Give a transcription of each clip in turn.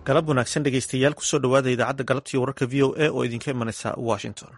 galab wanaagsan dhegeystayaal kusoo dhowaada idaacadda galabtiiyo wararka v o a oo idinka imanaysa washington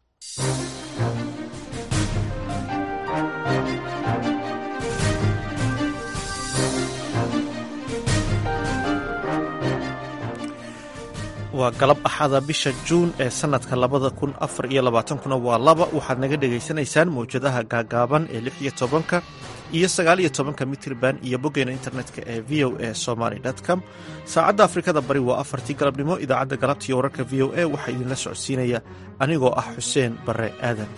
waa galab axada bisha juun ee sanadka labada kun afar iyo labaatankuna waa laba waxaad naga dhegaysanaysaan mawjadaha gaagaaban ee lix iyo tobanka iyo sagaal iyo tobanka mitrban iyo boggeena internetka ee v o a somaly com saacadda afrikada bari waa afartii galabnimo idaacadda galabtiiyo wararka v o a waxaa idinla socodsiinaya anigoo ah xuseen bare aadan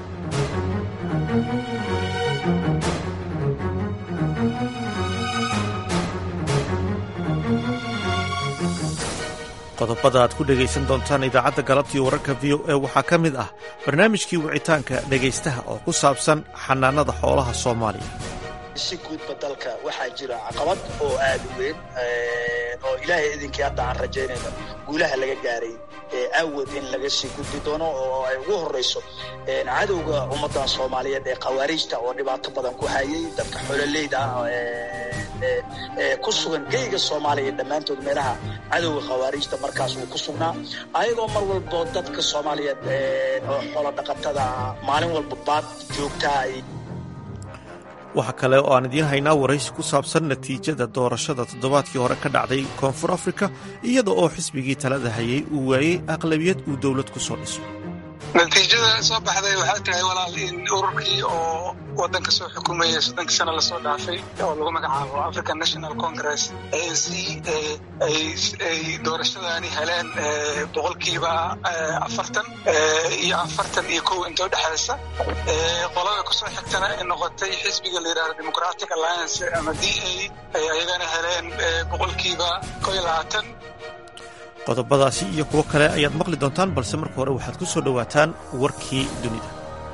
qodobada aad ku dhegaysan doontaan idaacadda galabtiiyo wararka v o a waxaa ka mid ah barnaamijkii wicitaanka dhegaystaha oo ku saabsan xanaanada xoolaha soomaaliya si guudba dalka waxaa jira caqabad oo aad u weyn oo ilaahay idinkii hadda aan rajaynayno guulaha laga gaaray awood in laga sii gudbi doono oo ay ugu horrayso cadowga ummaddan soomaaliyeed ee khawaariijta oo dhibaato badan ku hayay dadka xoololeyda ah ku sugan geyga soomaaliya dhammaantood meelaha cadowga khawaariijta markaas uu ku sugnaa ayagoo mar walbo dadka soomaaliyeed oo xoolo dhaqatada maalin walba baad joogtaa waxaa kale oo aan idiin haynaa waraysi ku saabsan natiijada doorashada toddobaadkii hore ka dhacday koonfur afrika iyada oo xisbigii talada hayay uu waayey aqlabiyad uu dowlad ku soo dhiso natiijada soo baxday waxay tahay walaal in ururkii oo wadanka soo xukumayay soddonkii sano lasoo dhaafay oo lagu magacaabo african national congress a n c ay doorashadani heleen boqolkiiba afartan iyo afartan iyo kow inta udhexaysa qolada kusoo xigtana ay noqotay xisbiga la yidhahdo democratic alliance ama d a ay ayagana heleen boqolkiiba kow iyo labaatan qodobadaasi iyo kuwo kale ayaad maqli doontaan balse marka hore waxaad ku soo dhowaataan warkii dunida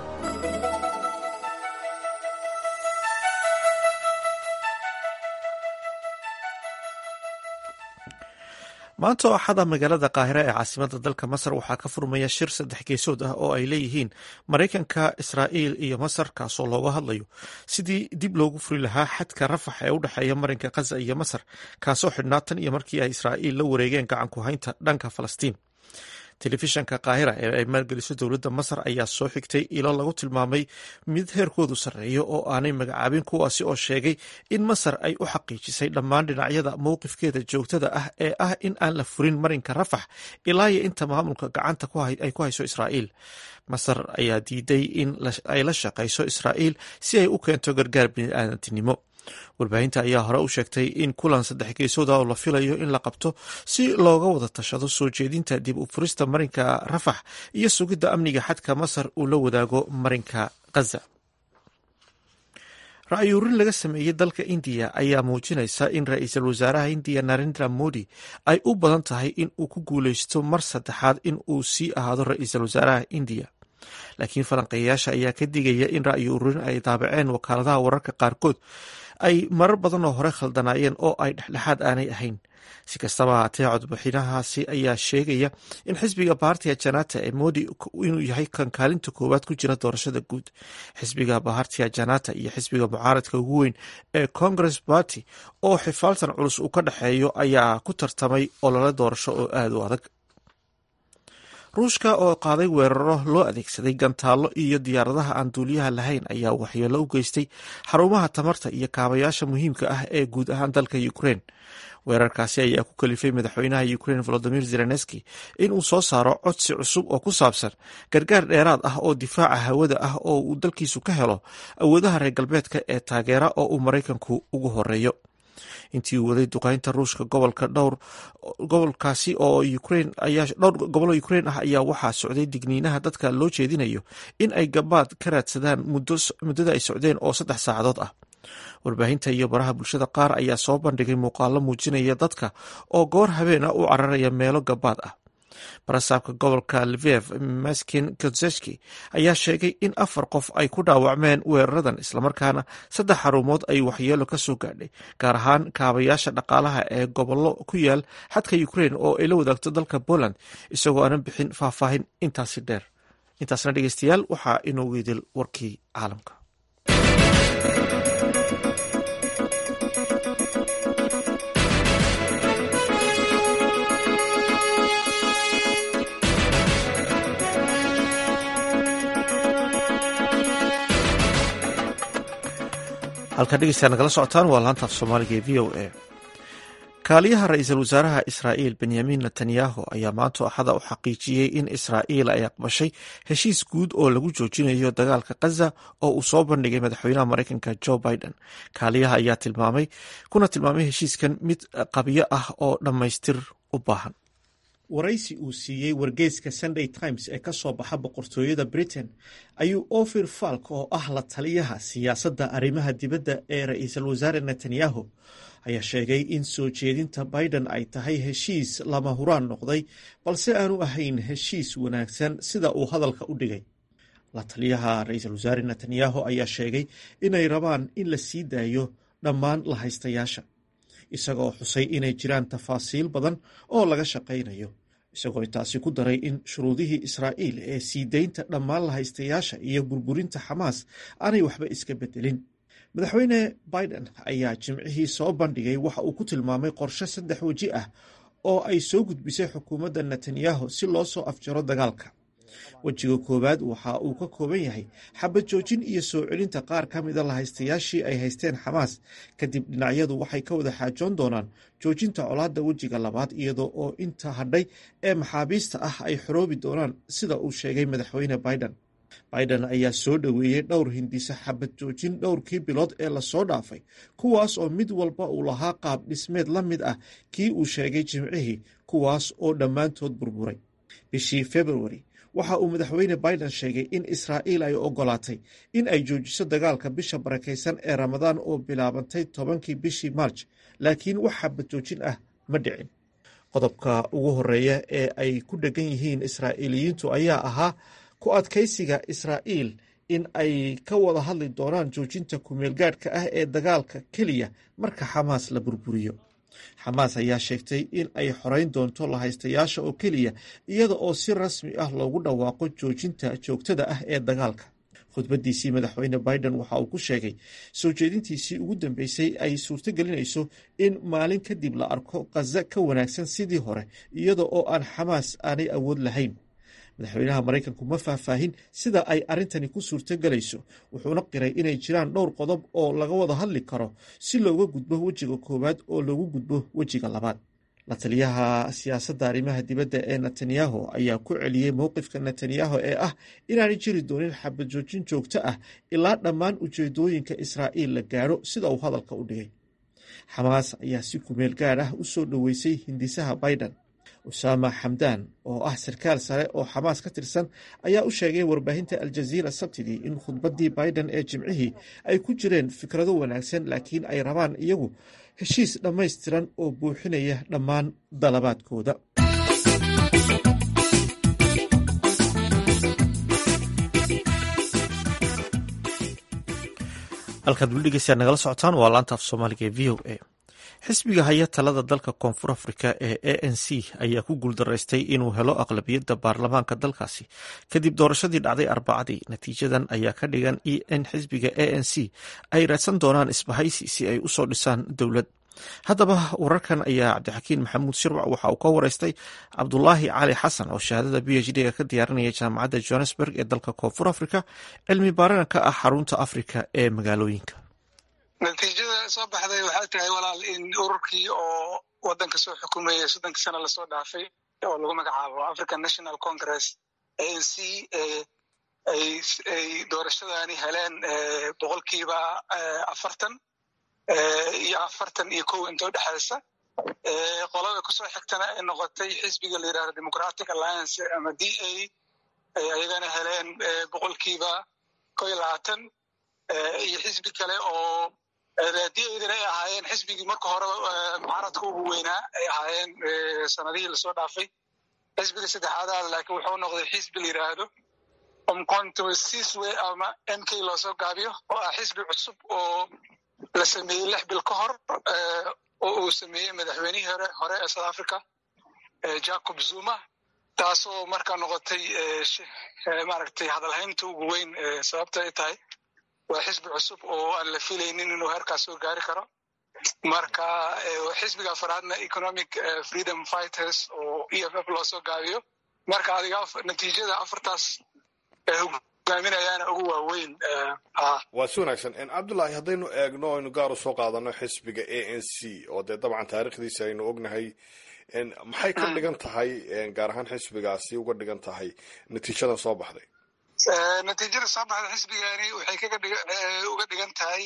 maanta oo axada magaalada qaahira ee caasimada dalka masar waxaa ka furmaya shir saddex geesood ah oo ay leeyihiin maraykanka israa'iil iyo masar kaasoo looga hadlayo sidii dib loogu furi lahaa xadka rafax ee u dhexeeya marinka khaza iyo masar kaasoo xidhnaa tan iyo markii ay israa'iil la wareegeen gacanku haynta dhanka falastiin telefishanka kaahira ee ay maalgeliso dowladda masar ayaa soo xigtay ilo lagu tilmaamay mid heerkoodu sarreeyo oo aanay magacaabin kuwaasi oo sheegay in masar ay u xaqiijisay dhammaan dhinacyada mowqifkeeda joogtada ah ee ah in aan la furin marinka rafax ilaa iyo inta maamulka gacanta ay ku hayso israa'iil masar ayaa diiday in ay la shaqayso israa'iil si ay u keento gargaar bini'aadantinimo warbaahinta ayaa hore u sheegtay in kulan saddex geesooda oo la filayo in la qabto si looga wada tashado soo jeedinta dib u furista marinka rafax iyo sugidda amniga xadka masar uu la wadaago marinka khaza ra-yuurin laga sameeyey dalka indiya ayaa muujinaysa in ra-iisul wasaaraha indiya narendra modi ay u badan tahay in uu ku guuleysto mar saddexaad in uu sii ahaado ra-iisul wasaaraha indiya laakiin falanqeeyayaasha ayaa ka digaya in ra-yu ururin ay daabaceen wakaaladaha wararka qaarkood ay marar badan oo hore khaldanaayeen oo ay dhexdhexaad aanay ahayn si kastaba haatee codbixinahaasi ayaa sheegaya in xisbiga bahartiya janata ee modi inuu yahay kan kaalinta koowaad ku jira doorashada guud xisbiga bahartiya janata iyo xisbiga mucaaradka ugu weyn ee congress party oo xifaaltan culus uu ka dhexeeyo ayaa ku tartamay olole doorasho oo aada u adag ruushka oo qaaday weeraro loo adeegsaday gantaallo iyo diyaaradaha aan duuliyaha lahayn ayaa waxyeelo u geystay xarumaha tamarta iyo kaabayaasha muhiimka ah ee guud ahaan dalka ukrein weerarkaasi ayaa ku kalifay madaxweynaha ukrein volodimir zelenski inuu soo saaro codsi cusub oo ku saabsan gargaar dheeraad ah oo difaaca hawada ah oo uu dalkiisu ka helo awoodaha reer galbeedka ee taageera oo uu maraykanku ugu horeeyo intii uu waday duqeynta ruushka gobolka dhowr gobolkaasi oo ukrein ayaa dhowr gobolo ukrein ah ayaa waxaa socday digniinaha dadka loo jeedinayo in ay gabaad ka raadsadaan muddada ay socdeen oo saddex saacadood ah warbaahinta iyo baraha bulshada qaar ayaa soo bandhigay muuqaalo muujinaya dadka oo goor habeena u cararaya meelo gabaad ah barasaabka gobolka lviv maskin kozeski ayaa sheegay in afar qof ay ku dhaawacmeen weeraradan islamarkaana saddex xarumood ay waxyeelo ka soo gaadhay gaar ahaan kaabayaasha dhaqaalaha ee gobollo ku yaal xadka ukrein oo ay la wadaagto dalka poland isagoo aanan bixin faahfaahin intaasi dheer intaasna dhegeystayaal waxaa inoogu idil warkii caalamka halkaa dhegeystayaa nagala socotaan waa laanta af soomaaliga ee v o a kaaliyaha ra-iisul wasaaraha israa'iil benyamin netanyahu ayaa maanta axada u xaqiijiyey in israa'iil ay aqbashay heshiis guud oo lagu joojinayo dagaalka khaza oo uu soo bandhigay madaxweynaha mareykanka jo biden kaaliyaha ayaa tilmaamay kuna tilmaamay heshiiskan mid qabyo ah oo dhammaystir u baahan waraysi uu siiyey wargeyska sunday times ee ka soo baxa boqortooyada britain ayuu ofir falk oo ah la taliyaha siyaasadda arrimaha dibadda ee ra-iisul wasaare netanyahu ayaa sheegay in soo jeedinta biden ay tahay heshiis lama huraan noqday balse aanu ahayn heshiis wanaagsan sida uu hadalka u dhigay la taliyaha ra-iisul wasaare netanyahu ayaa sheegay inay rabaan in la sii daayo dhammaan la haystayaasha isagoo xusay inay jiraan tafaasiil badan oo laga shaqaynayo isagoo intaasi ku daray in shuruudihii israa'iil ee sii daynta dhammaan la haystayaasha iyo burburinta xamaas aanay waxba iska bedelin madaxweyne biden ayaa jimcihii soo bandhigay waxa uu ku tilmaamay qorshe saddex weji ah oo ay soo gudbisay xukuumadda netanyahu si loo soo afjaro dagaalka wejiga koowaad waxa uu ka kooban yahay xabad joojin iyo soo celinta qaar ka mida lahaystayaashii ay haysteen xamaas kadib dhinacyadu waxay ka wada xaajoon doonaan joojinta colaadda wejiga labaad iyadoo oo inta hadhay ee maxaabiista ah ay xoroobi doonaan sida uu sheegay madaxweyne biden biden ayaa soo dhoweeyey dhowr hindisa xabad joojin dhowrkii bilood ee lasoo dhaafay kuwaas oo mid walba uu lahaa qaab dhismeed la mid ah kii uu sheegay jimcihii kuwaas oo dhammaantood burburay bishii februari waxa uu madaxweyne biden sheegay in israa'iil ay ogolaatay in ay joojiso dagaalka bisha barakaysan ee ramadaan oo bilaabantay tobankii bishii marj laakiin wax xabad joojin ah ma dhicin qodobka ugu horeeya ee ay ku dhegan yihiin israa'iiliyiintu ayaa ahaa ku adkaysiga israa'iil in ay ka wada hadli doonaan joojinta kumeelgaadhka ah ee dagaalka keliya marka xamaas la burburiyo xamaas ayaa sheegtay in ay xoreyn doonto lahaystayaasha oo keliya iyada oo si rasmi ah loogu dhawaaqo joojinta joogtada ah ee dagaalka khudbadiisii madaxweyne biden waxa uu ku sheegay soo jeedintiisii ugu dambeysay ay suurtogelinayso in maalin kadib la arko khaza ka wanaagsan sidii hore iyada oo aan xamaas aanay awood lahayn madaxweynaha maraykanku ma faahfaahin sida ay arrintani ku suurtogelayso wuxuuna qiray inay jiraan dhowr qodob oo laga wada hadli karo si looga gudbo wejiga koowaad oo loogu gudbo wejiga labaad la taliyaha siyaasadda arrimaha dibadda ee netanyahu ayaa ku celiyey mowqifka netanyahu ee ah inaanay jiri doonin xabad joojin joogto ah ilaa dhammaan ujeedooyinka israa'iil la gaadho sida uu hadalka u dhigay xamaas ayaa si kumeel gaadh ah u soo dhoweysay hindisaha biden usaama xamdaan oo ah sarkaal sare oo xamaas ka tirsan ayaa u sheegay warbaahinta aljaziira sabtidii in khudbaddii biden ee jimcihii ay ku jireen fikrado wanaagsan laakiin ay rabaan iyagu heshiis dhammaystiran oo buuxinaya dhammaan dalabaadkooda halkaad weli dhegeystayaa nagala socotaan waa laanta af soomaaliga ee v o a xisbiga haya talada dalka koonfur afrika ee a n c ayaa ku guuldaraystay inuu helo aqlabiyadda baarlamaanka dalkaasi kadib doorashadii dhacday arbacadii natiijadan ayaa ka dhigan in xisbiga a n c ay raadsan doonaan isbahaysi si ay usoo dhisaan dowlad haddaba wararkan ayaa cabdixakiin maxamuud shirwac waxa uu ka wareystay cabdulaahi cali xasan oo shahaadada b h d-ga ka diyaarinaya jaamacadda johannesburg ee dalka koonfur afrika cilmi baarana ka ah xarunta afrika ee magaalooyinka natiijada soo baxday waxay tahay walaal in ururkii oo wadanka soo xukumayay soddonkii sana lasoo dhaafay oo lagu magacaabo african national congress a n c ay doorashadani heleen boqolkiiba afartan iyo afartan iyo kow inta udhexaysa qolada kusoo xigtana ay noqotay xisbiga la yidhahdo democratic alliance ama d a ay ayagana heleen boqolkiiba kow iyo labaatan iyo xisbi kale oo didana ay ahaayeen xisbigii marka hore mucaaradka ugu weynaa ay ahaayeen sanadihii lasoo dhaafay xisbiga saddexaadaad laakiin wuxuu noqday xisbi la yidhaahdo omcontosiswe ama m k loosoo gaabiyo oo ah xisbi cusub oo la sameeyey lix bil ka hor oo uu sameeyey madaxweynihii hore hore ee south africa jacob zuma taasoo markaa noqotay maaragtay hadalhaynta ugu weyn sababta ay tahay waa xisbi cusub oo aan la filaynin inuu heerkaas soo gaari karo marka xisbiga afaraadna economic freedom fighters oo e f f loosoo gaabiyo marka adiga natiijada afartaas hogaaminayaana ugu waaweyn waa si wanaagsan cabdullaahi haddaynu eegno aynu gaar u soo qaadano xisbiga a n c oo dee dabcan taariikhdiisa aynu ognahay maxay ka dhigan tahay gaar ahaan xisbigaasi uga dhigan tahay natiijadan soo baxday natiijada soo baxda xisbigani waxay kaga uga dhigan tahay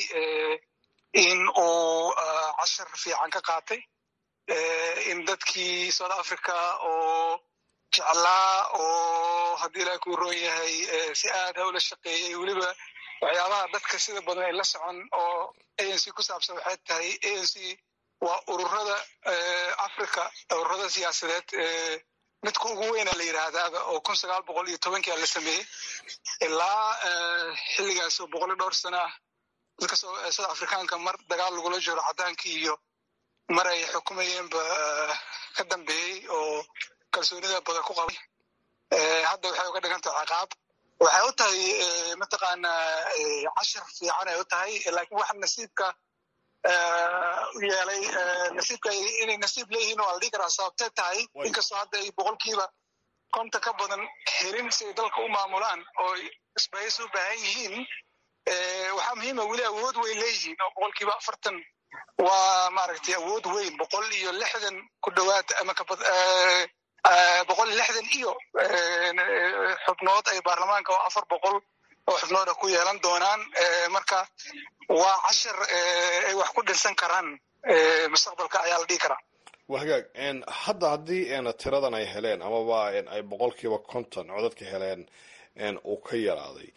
in uu cashar fiican ka qaatay in dadkii south africa oo jeclaa oo haddii ilaah kuu roon yahay si aada ula shaqeeyey weliba waxyaabaha dadka sida badan ay la socon oo a n c ku saabsan waxay tahay a n c waa ururada africa ururada siyaasadeed midka ugu weyna la yidhaahdaaba oo kun sagaal boqol iyo tobankia la sameeyey ilaa xilligaas oo boqol iyo dhowr sana ah dadka south africaanka mar dagaal lagula jiro cadaankii iyo mar ay xukumayeenba ka dambeeyey oo kalsoonida badan ku qabay hadda waxay uga dhigan tahay ciqaab waxay u tahay mataqaanaa cashar fiican ay u tahay laakiin waxa nasiibka u yeelay nasiibka inay nasiib leeyihiin waa la dhihi karaa sababtee tahay inkastoo hadda ay boqolkiiba konta ka badan helin si ay dalka u maamulaan oo isbahaysi u baahan yihiin waxaa muhiima weli awood weyn leeyihiin oo boqolkiiba afartan waa maaragtay awood weyn boqol iyo lixdan ku dhowaad ama kabad boqol iyo lixdan iyo xubnood ay baarlamaanka oo afar boqol oo xubnooda ku yeelan doonaan marka waa cashar ay wax ku dhinsan karaan mustaqbalka ayaa la dhihi karaa waa hagaag hadda haddii tiradan ay heleen amaba ay boqolkiiba konton codadka heleen uu ka yaraaday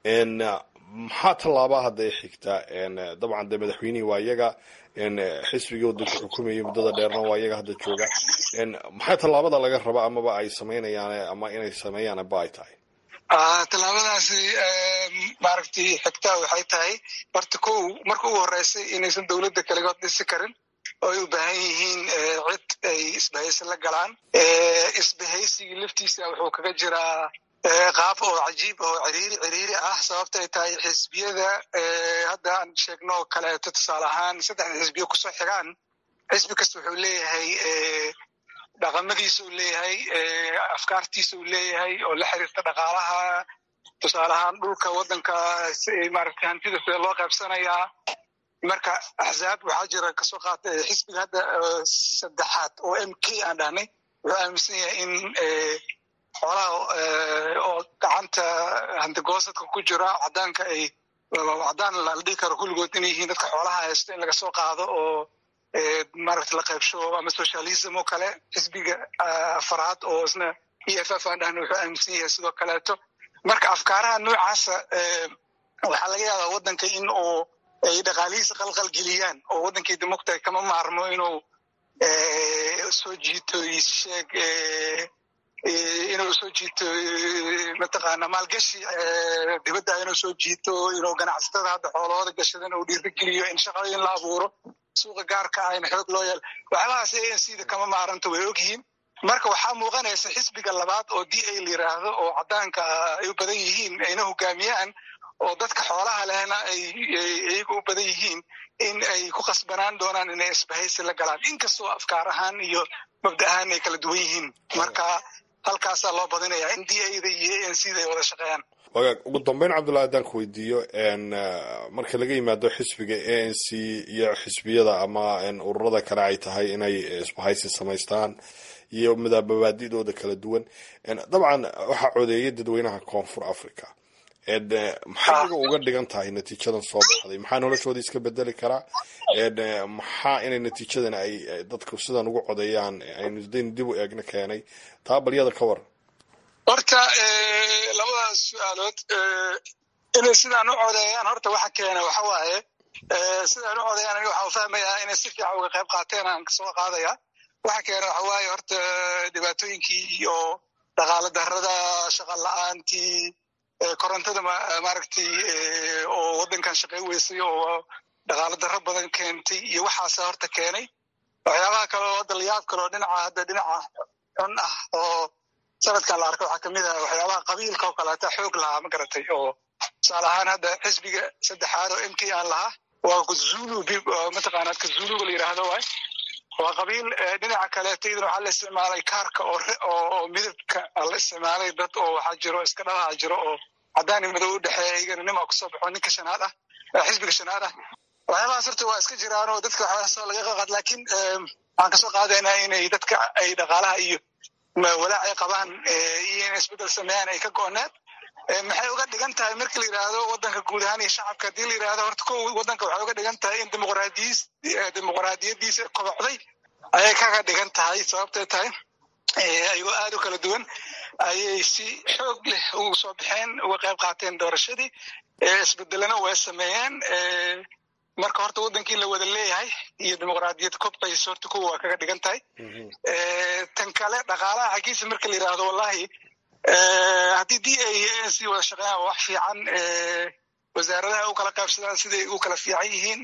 maxaa tallaabaa hadda ay xigtaa dabcan dee madaxweynihii waa iyaga xisbigii wadanka xukumayay muddada dheerna waa iyaga hadda jooga maxaa tallaabada laga raba amaba ay samaynayaan ama inay sameeyaan ba ay tahay tallaabadaasi maaragtay xigtaa waxay tahay horta ko marka ugu horeysay inaysan dowladda kaligood dhisi karin oo ay u baahan yihiin cid ay isbahaysi la galaan isbahaysigii laftiisa wuxuu kaga jiraa qaab oo cajiib oo ciriiri ciriiri ah sababta ay tahay xisbiyada hadda aan sheegno kaleeto tusaale ahaan saddexda xisbiyo kusoo xigaan xisbi kasta wuxuu leeyahay dhaqamadiisa uu leeyahay afkaartiisa uu leeyahay oo la xiriirta dhaqaalaha tusaale ahaan dhulka waddanka maaragtay hantida sida loo qaybsanayaa marka axzaab waxaa jira kasoo qaata xisbiga hadda saddexaad oo m k aan dhahnay wuxuu aaminsan yahay in xoolaha oo gacanta hantigoosadka ku jira cadaanka ay cadaan la dhihi karo kulligood inay yihiin dadka xoolaha haysto in laga soo qaado oo maaragta la qaybsho ama socialism oo kale xisbiga afaraad oo isna e f f aan dhahna wuxuu aaminsan yahay sidoo kaleeto marka afkaaraha noocaasa waxaa laga yaabaa waddanka in uu ay dhaqaalihiisa qalqal geliyaan oo waddankii democta kama maarmo inuu soo jiito sheeg inuu soo jiito mataqaana maalgashi dibadda inuu soo jiito inuu ganacsatada hadda xoolahooda gashadan uu dhiirigeliyo in shaqooyin la abuuro suuqa gaarka ah in xoog loo yeelo waxyaabahaas a n c da kama maaranta way ogyihiin marka waxaa muuqanaysa xisbiga labaad oo d a la yiraahdo oo cadaanka ay u badan yihiin ayna hogaamiyaan oo dadka xoolaha lehna ay iyaga u badan yihiin in ay ku qasbanaan doonaan inay isbahaysi la galaan inkastoo afkaar ahaan iyo mabda ahaan ay kala duwan yihiin marka halkaasaa loo badinayaa in d a da iyo a n c da ay wada shaqeeyaan wagaag ugu dambeyn cabdullahi haddaan ku weydiiyo marka laga yimaado xisbiga a n c iyo xisbiyada ama ururada kale ay tahay inay isbahaysi samaystaan iyo madaababaadidooda kala duwan dabcan waxaa codeeyay dadweynaha koonfur africa maxay iyaga uga dhigan tahay natiijadan soo baxday maxaa noloshooda iska bedeli karaa maxaa inay natiijadan ay dadku sidan ugu codeeyaan aynu daynu dib u eegna keenay taa balyada ka waran horta labadaas su-aalood inay sidaan u codeeyaan horta waxa keena waxa waaye sidaan u codeeyaan aniga waxaan fahmayaa inay si fiican uga qayb qaateen aan kasoo qaadaya waxa keena waxa waaye horta dhibaatooyinkii iyo dhaqaale darrada shaqa la-aantii korontada maaragtay oo waddankan shaqey weysay oo dhaqaale darro badan keentay iyo waxaasa horta keenay waxyaabaha kale oo hadda layaab kale oo dhinaca hadda dhinaca xun ah oo sanadkan la arka waxaa kamid ah waxyaabaha qabiilka oo kaleeta xoog lahaa ma garatay oo tusaale ahaan hadda xisbiga saddexaad oo m k aan lahaa waa kazulu mataqaanaa kazuluga la yidhaahdo waay waa qabiil dhinaca kaleeto iyadana waxaa la isticmaalay kaarka oo midabka la isticmaalay dad oo waxaa jiro iska dhalaha jiro oo cadaan iyo madow u dhexeeya iyagana nimaa kusoo baxo ninka shanaad ah xisbiga shanaad ah waxyaabahaas horta waa iska jiraan oo dadka waxyaasoo laga qaqaad laakiin waxaan kasoo qaadaynaa inay dadka ay dhaqaalaha iyo walaac ay qabaan iyo inay isbeddel sameeyaan ay ka go-oneed maxay uga dhigan tahay marki la yidhaahdo wadanka guud ahaan iyo shacabka haddii la yidhahdo horta ko wadanka waxay uga dhigan tahay in dimuqraadiyis dimuqraadiyadiisa kobocday ayay kaga dhigan tahay sababtay tahay ayagoo aad u kala duwan ayay si xoog leh ugu soo baxeen uga qayb qaateen doorashadii isbedelena way sameeyeen marka horta wadankii la wada leeyahay iyo dimuqraadiyad kobcaysa horta kuwa waa kaga dhigan tahay tan kale dhaqaalaha xaggiisa marka la yidhaahdo wallahi haddii d a si wada shaqeeyaan wax fiican wasaaradaha u kala qaybsadaan siday u kala fiican yihiin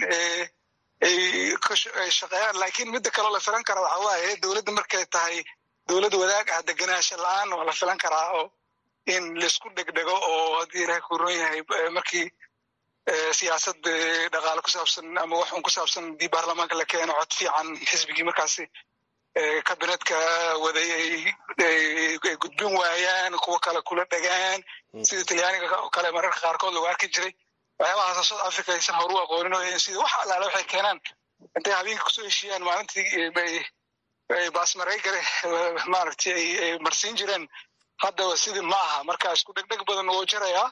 ay shaqeeyaan laakiin midda kaloo la filan kara waxa waaye dowladda markay tahay dowlad wadaag ah degenaansho la-aan waa la filan karaa oo in laisku dhegdhego oo haddii ilahay ku ron yahay markii siyaasad dhaqaale ku saabsan ama wax un ku saabsan haddii baarlamaanka la keeno cod fiican xisbigii markaasi kabinetka waday ay gudbin waayaan kuwo kale kula dhegaan sida talyaaniga oo kale mararka qaarkood lagu arki jiray waxyaabahaas south africa aysan horu aqoonin oo sida wax allaale waxay keenaan intay habeenka kusoo heshiiyaan maalintii bay baasmareygare maaragtay ay marsiin jireen haddaba sidii ma aha marka isku dhegdheg badan wuu jirayaa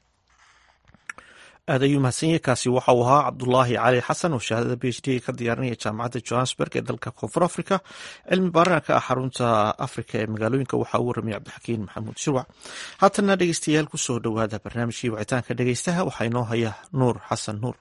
aad ayuu mahadsanyahy kaasi waxa uu ahaa cabdulaahi cali xasan oo shahaadada b h d ka diyaarinaya jaamacadda johannesburg ee dalka koonfur africa cilmi baarana ka ah xarunta africa ee magaalooyinka waxaa uu waramaya cabdixakiin maxamuud shirwac haatanna dhegeystayaal kusoo dhowaada barnaamijkii wicitaanka dhegeystaha waxaa inoo haya nuur xasan nuur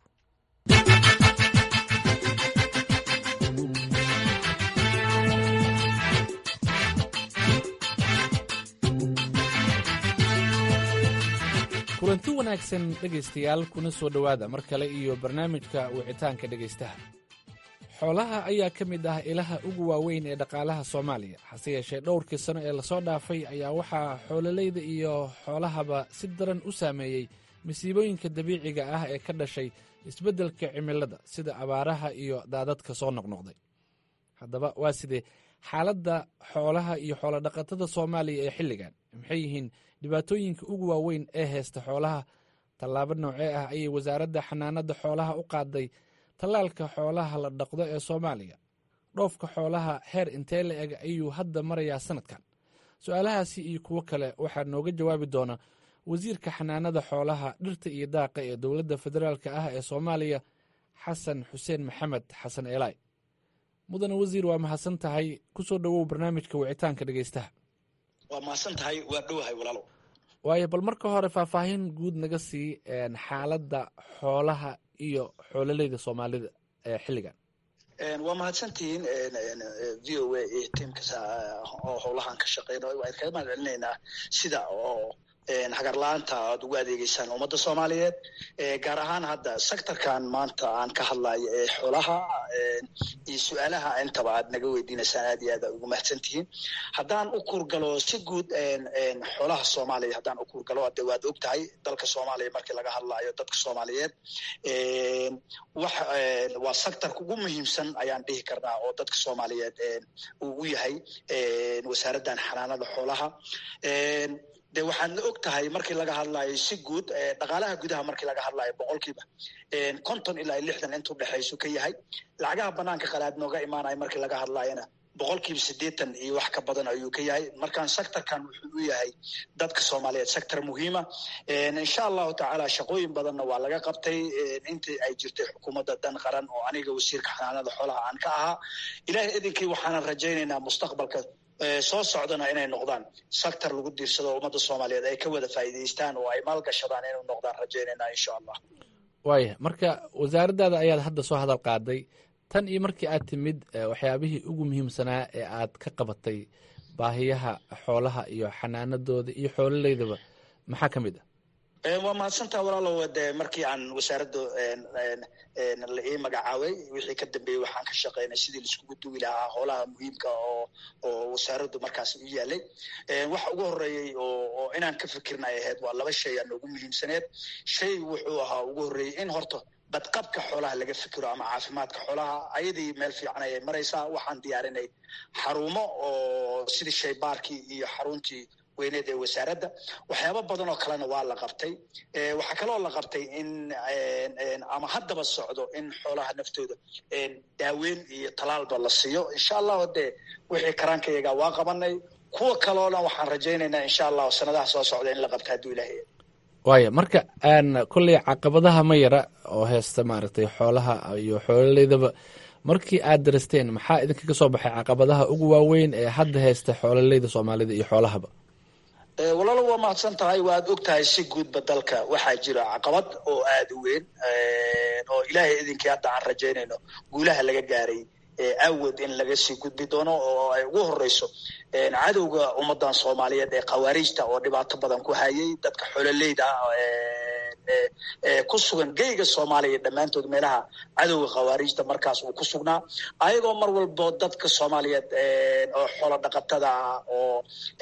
kulanti wanaagsan dhegaystayaal kuna soo dhowaada mar kale iyo barnaamijka wicitaanka dhegaystaha xoolaha ayaa ka mid ah ilaha ugu waaweyn ee dhaqaalaha soomaaliya hase yeeshee dhowrkii sano ee lasoo dhaafay ayaa waxaa xoololeyda iyo xoolahaba si daran u saameeyey masiibooyinka dabiiciga ah ee ka dhashay isbeddelka cimilada sida abaaraha iyo daadadka soo noqnoqday haddaba waa sidee xaaladda xoolaha iyo xoolodhaqatada soomaaliya ee xilligan maxay yihiin dhibaatooyinka ugu waaweyn ee haysta xoolaha tallaabo noocee ah ayay wasaaradda xanaanada xoolaha u qaaday tallaalka xoolaha la dhaqdo ee soomaaliya dhoofka xoolaha heer intee la eg ayuu hadda marayaa sanadkan su-aalahaasi iyo kuwo kale waxaa nooga jawaabi doona wasiirka xanaanada xoolaha dhirta iyo daaqa ee dowladda federaalk ah ee soomaaliya xasan xuseen maxamed xasan eelaay mudane wasiir waa mahadsan tahay kusoo dhowow barnaamijka wicitaanka dhegeystaha waa mahadsan tahay waa dhowahay walaalo waayo bal marka hore faahfaahin guud naga sii xaaladda xoolaha iyo xoololeyda soomaalida ee xilligan waa mahadsantihiin v o a iyo tiimka oo howlahan ka shaqeynayo waan kaga mahad celinaynaa sida oo hagarla-aanta aad ugu adeegeysaan ummadda soomaaliyeed gaar ahaan hadda sectorkan maanta aan ka hadlayo ee xoolaha iyo su-aalaha intaba aad naga weydiinaysaan aad iyo aad ugu mahadsantihiin haddaan u kurgalo si guud xoolaha soomaaliya haddaan u kurgalo de waad og tahay dalka soomaaliya markii laga hadlayo dadka soomaaliyeed wax waa sectorka ugu muhiimsan ayaan dhihi karnaa oo dadka soomaaliyeed uu u yahay wasaaraddan xanaanada xoolaha de waxaadna og tahay markii laga hadlayo si guud dhaqaalaha gudaha markii laga hadlayo boqolkiiba konton ilaa lixdan intuu dhexaysu ka yahay lacagaha banaanka qalaad nooga imaanayo markii laga hadlayona boqolkiiba siddeetan iyo wax ka badan ayuu ka yahay markaan sectorkan wuxuu u yahay dadka soomaaliyeed sector muhiima insha allahu tacaala shaqooyin badanna waa laga qabtay intii ay jirtay xukuumadda dan qaran oo aniga wasiirka xanaanada xoolaha aan ka ahaa ilahay idinkii waxaanan rajaynaynaa mustaqbalka soo socdana inay noqdaan sector lagu diirsado ummadda soomaaliyeed ay ka wada faa'iidaystaan oo ay maalgashadaan inay noqdaan rajaynayna insha allah waaya marka wasaaraddaada ayaad hadda soo hadal qaaday tan iyo markii aad timid waxyaabihii ugu muhiimsanaa ee aad ka qabatay baahiyaha xoolaha iyo xanaanadooda iyo xoololeydaba maxaa ka mid ah waa mahadsantaha walaalow de markii aan wasaaradda la ii magacaabay wixii ka dambeeyey waxaan ka shaqeynay sidii laiskugu duwi lahaa howlaha muhiimka oo oo wasaaraddu markaas u yaalay waxa ugu horeeyey oo inaan ka fikirna ay ahayd waa laba shay aa noogu muhiimsaneed shay wuxuu ahaa ugu horreeyey in horta badqabka xoolaha laga fikiro ama caafimaadka xoolaha ayadii meel fiican ayay maraysaa waxaan diyaarinay xarumo oo sidii shaybaarkii iyo xaruntii weyneed ee wasaaradda waxyaabo badan oo kalena waa la qabtay waxaa kaloo la qabtay in ama haddaba socdo in xoolaha naftooda daaweyn iyo talaalba la siiyo insha allahu dee wixii karaankayaga waa qabanay kuwa kaloona waxaan rajaynaynaa insha allahu sanadaha soo socda in la qabto hadduu ilaahay waaya marka kolley caqabadaha ma yara oo heesta maaragtay xoolaha iyo xoolaleydaba markii aad daristeen maxaa idinkaga soo baxay caqabadaha ugu waaweyn ee hadda haysta xoololeyda soomaalida iyo xoolahaba walaalo waa mahadsan tahay waad og tahay si guudba dalka waxaa jira caqabad oo aada u weyn oo ilaahay idinkii hadda aan rajaynayno guulaha laga gaaray awood in laga sii gudbi doono oo ay ugu horeyso cadowga ummadan soomaaliyeed ee khawaariijta oo dhibaato badan ku hayay dadka xololeyda ku sugan geyga soomaaliya dhammaantood meelaha cadowga khawaariijta markaas uu ku sugnaa ayagoo mar walbo dadka soomaaliyeed oo xoolo dhaqatada ah oo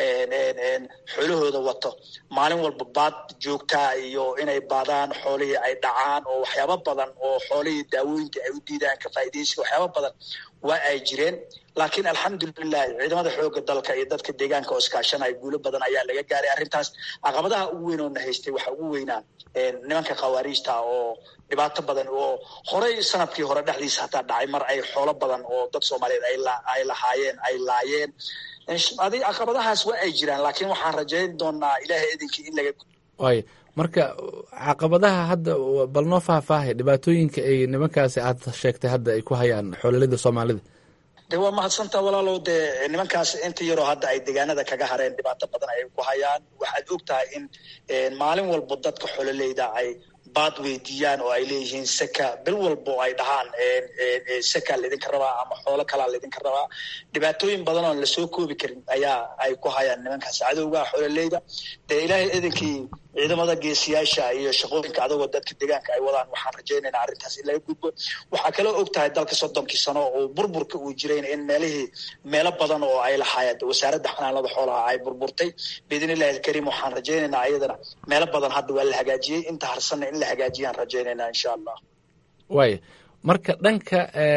xoolahooda wato maalin walba baad joogtaa iyo inay baadaan xoolihii ay dhacaan oo waxyaabo badan oo xoolihii daawooyinka ay u diidaan ka faa'iidaysiga waxyaabo badan waa ay jireen laakiin alxamdulilahi ciidamada xooga dalka iyo dadka deegaanka oo iskaashanaya guulo badan ayaa laga gaaray arrintaas caqabadaha ugu weyn oo na haystay waxaa ugu weynaa nimanka khawaariijta oo dhibaato badan oo horey sanadkii hore dhexdiisa hataa dhacay mar ay xoolo badan oo dad soomaaliyeed ay lahaayeen ay laayeen adi caqabadahaas waa ay jiraan laakiin waxaan rajayn doonaa ilaahay idinkii in laga waaya marka caqabadaha hadda bal noo faahfaahay dhibaatooyinka ay nimankaasi aad sheegtay hadda ay ku hayaan xoololida soomaalida de waa mahadsantaa walaalow dee nimankaas inta yaroo hadda ay deegaanada kaga hareen dhibaato badan ay ku hayaan waxaad og tahay in maalin walbo dadka xololeyda ay baad weydiiyaan oo ay leeyihiin seka bil walbo ay dhahaan seka laydinka rabaa ama xoolo kalaa laydinka rabaa dhibaatooyin badan oon lasoo koobi karin ayaa ay ku hayaan nimankaas cadowga xololeyda dee ilaahay idinkii ciidamada geesiyaasha iyo shaqooyinka adagoo dadka deegaanka ay wadaan waxaan rajaynaynaa arrintaas in laga gudbo waxaa kaloo og tahay dalka soddonkii sano oo burburka uu jirayn in meelihii meelo badan oo ay lahaayeen wasaaradda xanaanada xoolaha ay burburtay biidn illahi alkariim waxaan rajaynaynaa iyadana meelo badan hadda waa la hagaajiyey inta harsanna in la hagaajiyaan rajaynaynaa insha allah waaya marka dhanka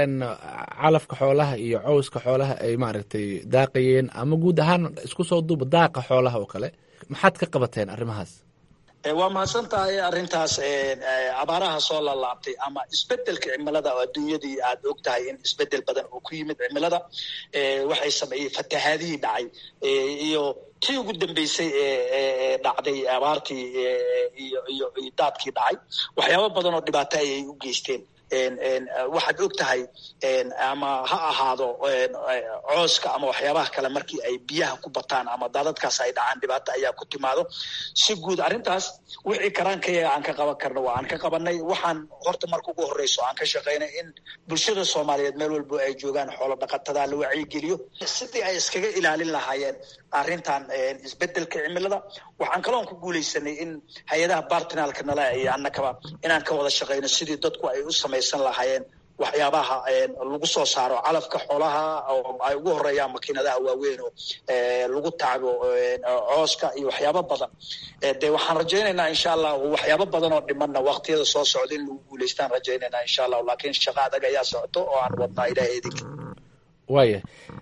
calafka xoolaha iyo cowska xoolaha ay maaragtay daaqayeen ama guud ahaan isku soo duuba daaqa xoolaha oo kale maxaad ka qabateen arrimahaas waa mahadsan tahay arrintaas abaaraha soo lalaabtay ama isbedelka cimilada oo adduunyadii aad og tahay in isbedel badan oo ku yimid cimilada waxay sameeyey fatahaadihii dhacay iyo tii ugu dambeysay ee dhacday abaartii iyo iyo iyo daadkii dhacay waxyaabo badan oo dhibaato ayay u geysteen waxaad og tahay ama ha ahaado cooska ama waxyaabaha kale markii ay biyaha ku bataan ama daadadkaas ay dhacaan dhibaato ayaa ku timaado si guud arrintaas wixii karaankayaga aan ka qaban karno waa aan ka qabanay waxaan horta marka ugu horreyso aan ka shaqaynay in bulshada soomaaliyeed meel walbo ay joogaan xoolo dhaqatada la wacyigeliyo sidii ay iskaga ilaalin lahaayeen arrintan isbedelka cimilada waxaan kaloon ku guuleysanay in hay-adaha bartinaalka nala iyo annakaba inaan ka wada shaqayno sidii dadku ay u samaysan lahaayeen waxyaabaha lagu soo saaro calafka xoolaha oo ay ugu horeeyaan makiinadaha waaweyn oo lagu taago cooska iyo waxyaabo badan de waxaan rajaynaynaa insha allah waxyaabo badan oo dhimanna waktiyada soo socda in lagu guuleystaan rajaynaynaa insha allah laakiin shaqa adag ayaa socoto oo aan wadnaa ilahay idinka waaya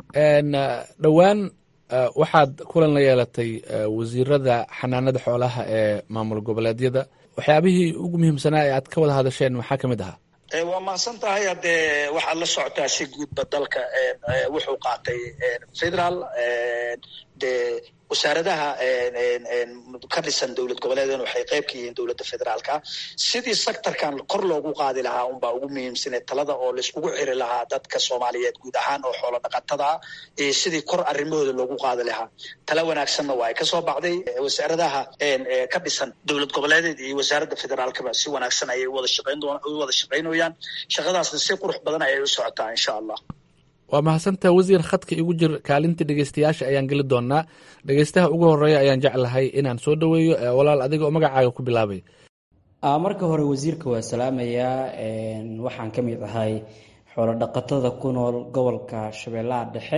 dhowaan waxaad kulan la yeelatay wasiirada xanaanada xoolaha ee maamul goboleedyada waxyaabihii ugu muhiimsanaa ee aad ka wada hadasheen maxaa ka mid ahaa waa mahadsan tahay haddee waxaad la socotaa si guudba dalka wuxuu qaatay federaal dee wasaaradaha ka dhisan dowlad goboleedn waxay qayb ka yihiin dowladda federaalka sidii sectorkan kor loogu qaadi lahaa unbaa ugu muhiimsanee talada oo laiskugu xiri lahaa dadka soomaaliyeed guud ahaan oo xoolo dhaqatada ah iyo sidii kor arrimahooda loogu qaadi lahaa tala wanaagsanna waa ay kasoo baxday wasaaradaha ka dhisan dowlad goboleedeed iyo wasaaradda federaalkaba si wanaagsan ayay uwada shaqayn doon u wada shaqaynayaan shaqadaasna si qurux badan ayay u socotaa insha allah waa mahadsantaha wasiir khadka igu jir kaalinta dhegeystayaasha ayaan geli doonaa dhegeystaha ugu horeeya ayaan jeclahay inaan soo dhoweeyo walaal adiga oo magacaaga ku bilaabay marka hore wasiirka waa salaamayaa waxaan ka mid ahay xoolo dhaqatada ku nool gobolka shabeellaha dhexe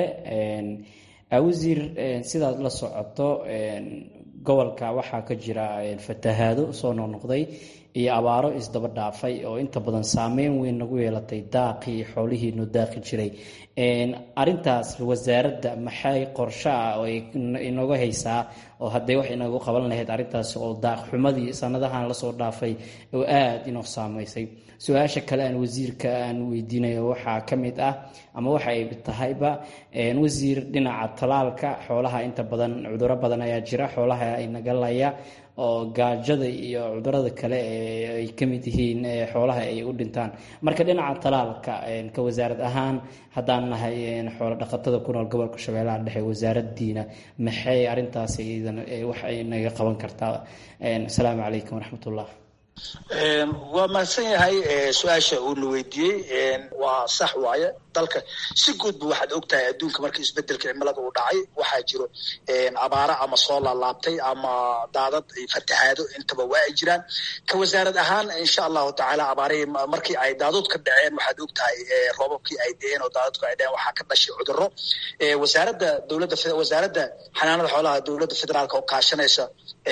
wasiir sidaad la socoto gobolka waxaa ka jira fatahaado soo noqnoqday iyo abaaro isdaba dhaafay oo inta badan saameyn weyn nagu yeelatay daaqii xoolihii noo daaqi jiray arintaas wasaaradda maxay qorsho ah oo inooga haysaa oo haddee wax inagu qaban lahayd arrintaas oo daaqxumadii sanadahan lasoo dhaafay oo aada inoo saameysay su-aasha kale aan wasiirka aan weydiinayo waxaa ka mid ah ama waxa ay tahayba wasiir dhinaca talaalka xoolaha inta badan cuduro badan ayaa jira xoolaha inagalaya oo gaajada iyo cudurada kale ay ka mid yihiin xoolaha ay u dhintaan marka dhinaca talaalka ka wasaarad ahaan haddaan nahay xoolo dhaqatada ku nool gobolka shabeellaha dhexe wasaaradiina maxay arintaas wax ay naga qaban kartaa asalaamu calaykum waraxmatullah waa mahadsan yahay su-aasha uuna weydiiyey waa sax waaye dalka si guudba waxaad og tahay adduunka markii isbedelka cimilada uu dhacay waxaa jiro abaaro ama soo laalaabtay ama daadad fatahaado intaba waa ay jiraan ka wasaarad ahaan insha allahu tacaala abaarihii markii ay daadud ka dhaceen waxaad og tahay roobabkii ay deeen oo daadadku ay dhaceen waxaa ka dhashay cudurro wasaaradda dowladda wasaaradda xanaanada xoolaha dowladda federaalka oo kaashanaysa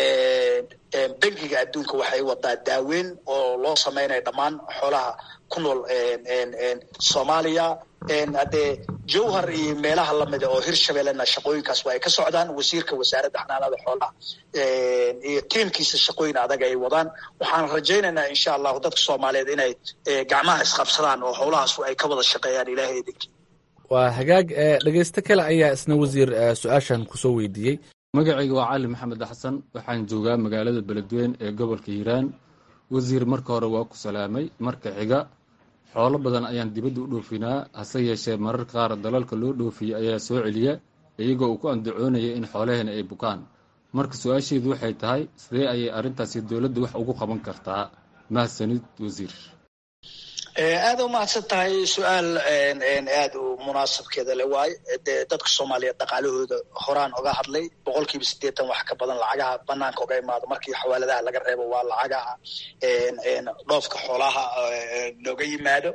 bangiga adduunka waxay wadaa daaweyn oo loo samaynayo dhammaan xoolaha ku nool soomaaliya haddee jowhar iyo meelaha lamida oo hirshabellena shaqooyinkaas waa ay ka socdaan wasiirka wasaaradda xanaanada xoolaha iyo tiimkiisa shaqooyin adag ay wadaan waxaan rajaynaynaa insha allahu dadka soomaaliyeed inay gacmaha isqabsadaan oo howlahaas ay ka wada shaqeeyaan ilaahay idinkii waa hagaag dhegeysto kale ayaa isna wasiir su-aashan kusoo weydiiyey magacayga waa cali maxamed xasan waxaan joogaa magaalada beledweyn ee gobolka hiiraan wasiir marka hore waa ku salaamay marka xiga xoolo badan ayaan dibadda u dhoofinaa hase yeeshee marar qaar dalalka loo dhoofiyey ayaa soo celiya iyagoo uu ku andacoonaya in xoolaheena ay bukaan marka su-aasheedu waxay tahay sidee ayay arrintaasi dowladda wax ugu qaban kartaa mahadsanid wasiir aada umahadsan tahay su-aal aada u munaasabkeeda le waaye dee dadka soomaaliyeed dhaqaalahooda horaan oga hadlay boqol kiiba siddeetan wax ka badan lacagaha banaanka oga imaado markii xawaaladaha laga reebo waa lacagaha dhoofka xoolaha nooga yimaado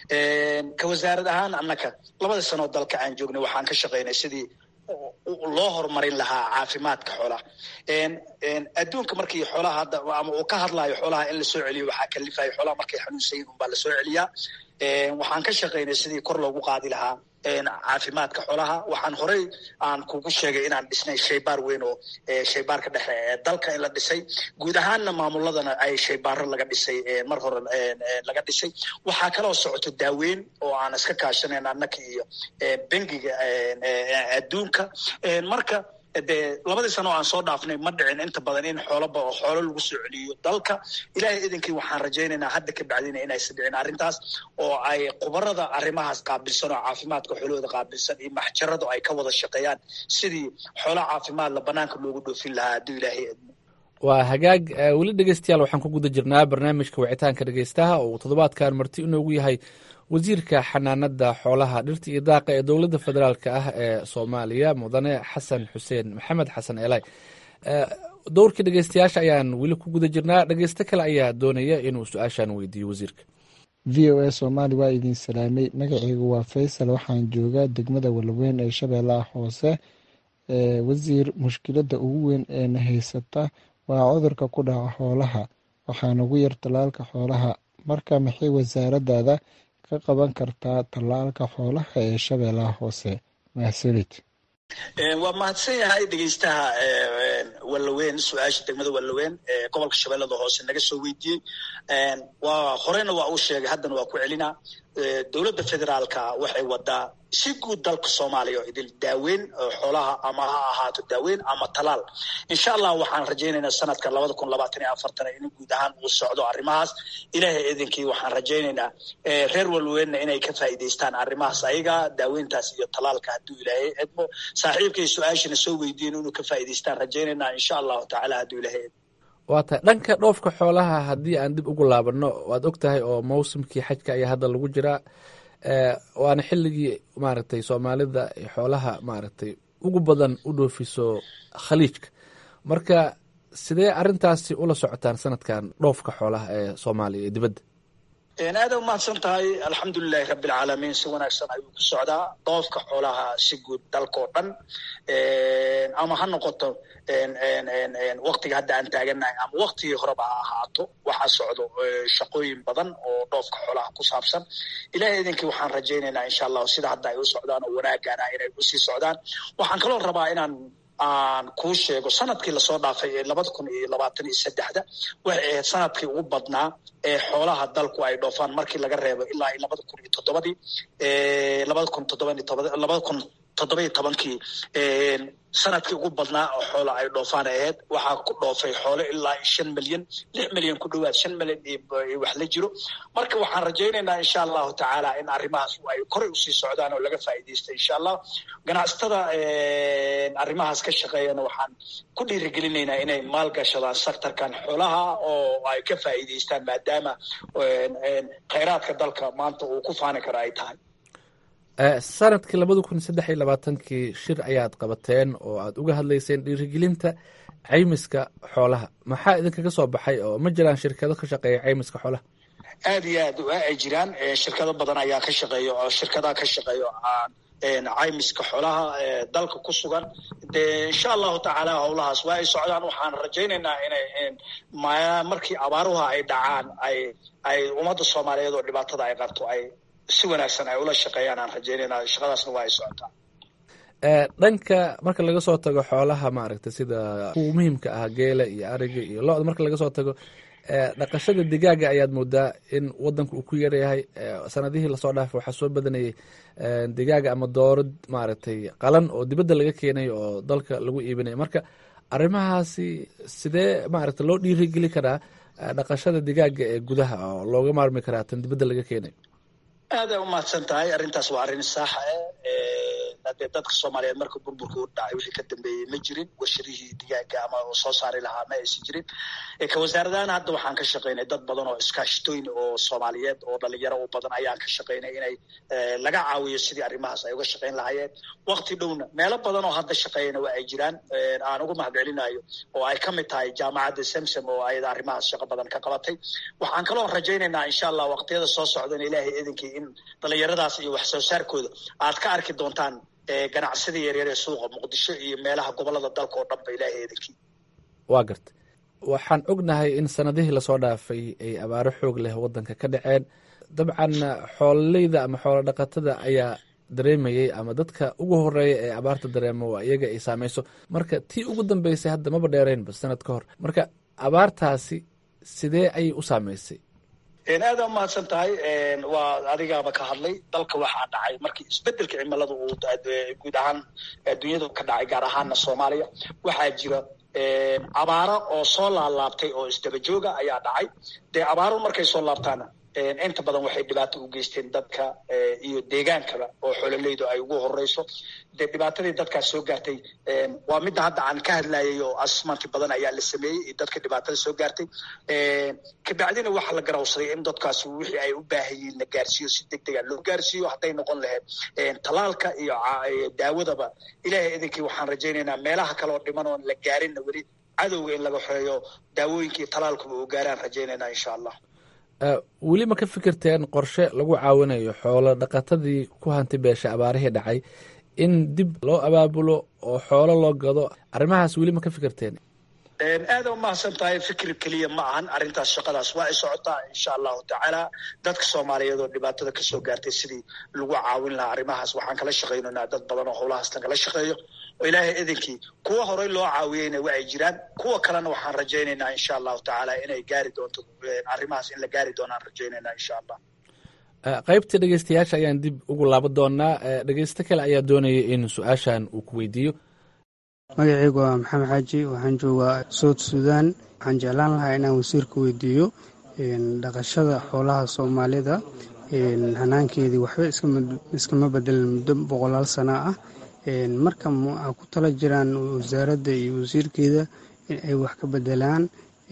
ka wasaarad ahaan annaka labadii sanoo dalka aan joognay waxaan ka shaqaynay sidii loo horumarin lahaa caafimaadka xoolaha adduunka markii xoolaha hadda ama uu ka hadlayo xoolaha in lasoo celiyo waxaa kalifayo xoolaha markay xanuunsayin unbaa lasoo celiyaa waxaan ka shaqaynay sidii kor loogu qaadi lahaa caafimaadka xoolaha waxaan horey aan kugu sheegay inaan dhisnay shaybaar weyn oo shaybaarka dhexe ee dalka in la dhisay guud ahaanna maamuladana ay shaybaaro laga dhisay mar hore laga dhisay waxaa kaloo socoto daaweyn oo aan iska kaashanayn annaka iyo bengiga adduunka marka dee labadii sano o aan soo dhaafnay ma dhicin inta badan in xooloba oo xoolo lagu soo celiyo dalka ilaahay idinkii waxaan rajaynaynaa hadda ka bacdina inaysan dhicin arrintaas oo ay khubarada arrimahaas qaabilsan oo caafimaadka xoolahooda qaabilsan iyo maxjaradu ay ka wada shaqeeyaan sidii xoolo caafimaadla banaanka loogu dhoofin lahaa hadduu ilaahay idmo waa hagaag weli dhegeystayaal waxaan ku guda jirnaa barnaamijka wicitaanka dhegeystaha oo uu toddobaadkan marti inoogu yahay wasiirka xanaanada xoolaha dhirta iyo daaqa ee dowladda federaalk ah ee soomaaliya mudane xasan xuseen maxamed xasan elay dowrkii dhegeystayaasha ayaan weli ku guda jirnaa dhegeysto kale ayaa doonaya inuu su-aashan weydiiyo wasiirka v o a soomaali waa idin salaamay magaceygu waa faysal waxaan joogaa degmada walweyn ee shabeellaha hoose wasiir mushkiladda ugu weyn ee na haysata waa cudurka ku dhaca xoolaha waxaa nagu yar tallaalka xoolaha marka maxay wasaaradaada ka qaban kartaa tallaalka xoolaha ee shabeellaha hoose mahadsanid waa mahadsan yahay dhegeystaha wallaweyn su-aasha degmada wallaweyn ee gobolka shabeellada hoose naga soo weydiiyey waa horeyna waa uu sheegay haddana waa ku celinaa dowladda federaalka waxay wadaa si guud dalka soomaaliya oo idil daaweyn xoolaha ama ha ahaato daaweyn ama talaal insha allah waxaan rajaynaynaa sanadka labada kun labaatan iyo afartan in guud ahaan uu socdo arrimahaas ilaahay idinkii waxaan rajaynaynaa reer walweynna inay ka faa'iidaystaan arrimahaas ayaga daaweyntaas iyo talaalka hadduu ilaahay edmo saaxiibkay su-aashana soo weydiin inuu ka faa'iidaystaan rajaynaynaa insha allahu tacaala hadduu ilaahay edmo waa tahay dhanka dhoofka xoolaha haddii aan dib ugu laabanno waad og tahay oo mawsimkii xajka ayaa hadda lagu jiraa waana xilligii maaragtay soomaalida xoolaha maaragtay ugu badan u dhoofiso khaliijka marka sidee arintaasi ula socotaan sanadkan dhoofka xoolaha ee soomaaliya ee dibadda aada umahadsan tahay alxamdulilahi rabbilcaalamiin si wanaagsan ayuu ku socdaa doofka xoolaha si guud dalkao dhan ama ha noqoto waktiga hadda aan taaganahay ama waktigii horeba ha ahaato waxaa socdo shaqooyin badan oo dhoofka xoolaha ku saabsan ilahay idinkii waxaan rajaynaynaa insha allahu sida hadda ay u socdaan oo wanaagana inay usii socdaan waxaan kaloo rabaa inaan aan kuu sheego sanadkii lasoo dhaafay ee labada kun iyo labaatan iyo saddexda waxay ahayd sanadkii ugu badnaa ee xoolaha dalku ay dhoofaan markii laga reebo ilaa iyo labada kun iyo toddobadii labada kun toddoba labada kun toddoba iyo tobankii sanadkii ugu badnaa oo xoola ay dhoofaan ahayd waxaa ku dhoofay xoolo ilaa shan milyan lix milyan ku dhowaad shan milyan iyo wax la jiro marka waxaan rajaynaynaa insha allahu tacaala in arrimahaas ay koray usii socdaan oo laga faa'iidaysta insha allah ganacsatada arrimahaas ka shaqeeyana waxaan ku dhiirigelinaynaa inay maalgashadaan sectorkan xoolaha oo ay ka faa'iidaystaan maadaama khayraadka dalka maanta uu ku faani karo ay tahay sanadkii labada kun saddex iyo labaatankii shir ayaad qabateen oo aad uga hadlayseen dhiirigelinta caymiska xoolaha maxaa idinkaga soo baxay oo ma jiraan shirkado ka shaqeeya caymiska xoolaha aada iyo aad ay jiraan shirkado badan ayaa ka shaqeeya oo shirkadaha ka shaqeeya caymiska xoolaha dalka ku sugan de insha allahu tacaala howlahaas waa ay socdaan waxaan rajaynaynaa inay markii abaaruha ay dhacaan ay ay ummadda soomaaliyeed oo dhibaatada ay qabto ay si wanaagsan ay ula shaqeeyaan aan rajaynayna shaqadaasna waa ay socotaa dhanka marka laga soo tago xoolaha maaragtay sida kuwa muhiimka ah geela iyo ariga iyo lo-da marka laga soo tago dhaqashada digaaga ayaad moodaa in wadanka uu ku yaryahay sanadihii lasoo dhaafay waxaa soo badanayay digaaga ama doorad maaragtay qalan oo dibadda laga keenay oo dalka lagu iibinaya marka arrimahaasi sidee maaragtay loo dhiirigeli karaa dhaqashada digaaga ee gudaha oo looga maarmi karaa tan dibadda laga keenay aada umahadsan tahay arrintaas waa arrin saaxa ah dee dadka soomaaliyeed marka burburka u dhacay wixii ka dambeeyey ma jirin warshadihii digaaga ama soo saari lahaa ma aysan jirin ka wasaaradahan hadda waxaan ka shaqaynay dad badan oo iskaashatooyin oo soomaaliyeed oo dhalinyaro u badan ayaan ka shaqaynay inay laga caawiyo sidii arrimahaas ay uga shaqayn lahaayeen wakti dhowna meelo badan oo hadda shaqeeyana waa ay jiraan aan uga mahad celinayo oo ay ka mid tahay jaamacadda samsam oo ayada arrimahaas shaqo badan ka qabatay waxaan kaloo rajaynaynaa insha allah waqtiyada soo socdana ilaahay idinkii in dhalinyaradaas iyo wax soo saarkooda aad ka arki doontaan ganacsida yaryar ee suuqa muqdisho iyo meelaha gobolada dalka oo dhanba ilaahay idinkii waa garta waxaan ognahay in sanadihii lasoo dhaafay ay abaaro xoog leh wadanka ka dhaceen dabcan xoololeyda ama xoolo dhaqatada ayaa dareemayey ama dadka ugu horeeya ee abaarta dareemo waa iyaga ay saameyso marka tii ugu dambeysay hadda maba dheereynba sanad ka hor marka abaartaasi sidee ayay u saameysay aada umahadsan tahay waa adigaaba ka hadlay dalka waxaa dhacay markii isbedelka cimilada uu guud ahaan adduunyada ka dhacay gaar ahaana soomaaliya waxaa jira abaaro oo soo laalaabtay oo isdaba jooga ayaa dhacay dee abaaro markay soo laabtaana inta badan waxay dhibaato u geysteen dadka iyo deegaankaba oo xoololeydu ay ugu horeyso dee dhibaatadii dadkaas soo gaartay waa midda hadda aan ka hadlayay oo asmanti badan ayaa la sameeyey dadka dhibaatada soo gaartay kabacdina waxaa la garawsaday in dadkaas wixii ay u baahayiin la gaarsiiyo si deg dega loo gaarsiiyo hadday noqon lahayd talaalka iyo daawadaba ilaahay idinkii waxaan rajaynaynaa meelaha kale oo dhiman oon la gaarinna weli cadowga in laga xoreeyo daawooyinkii talaalkuba uu gaaraan rajaynaynaa insha allah weli ma ka fikirteen qorshe lagu caawinayo xoolo dhaqatadii ku hanti beesha abaarihii dhacay in dib loo abaabulo oo xoolo loo gado arrimahaas weli ma ka fikirteen aada umahadsan tahay fikir keliya ma ahan arrintaas shaqadaas waa ay socotaa insha allahu tacaala dadka soomaaliyeed oo dhibaatada kasoo gaartay sidii lagu caawin lahaa arrimahaas waxaan kala shaqaynaynaa dad badan oo howlahaas nagala shaqeeyo oo ilaahay idinkii kuwa horey loo caawiyeyna waa ay jiraan kuwa kalena waxaan rajaynaynaa insha allahu tacaala inay gaari doonto arrimahaas in la gaari doonaan rajaynaynaa insha allah qaybtii dhegeystayaasha ayaan dib ugu laaban doonaa dhegeysto kale ayaa doonaya in su-aashan uu ku weydiiyo magacaygu waa maxamed xaaji waxaan joogaa soud suudaan waxaan jeclaan lahaa inaan wasiirka weydiiyo dhaqashada xoolaha soomaalida hanaankeedii waxba iskama bedelan muddo boqolaal sana ah marka waxaa ku tala jiraan wasaaradda iyo wasiirkeeda in ay wax ka bedelaan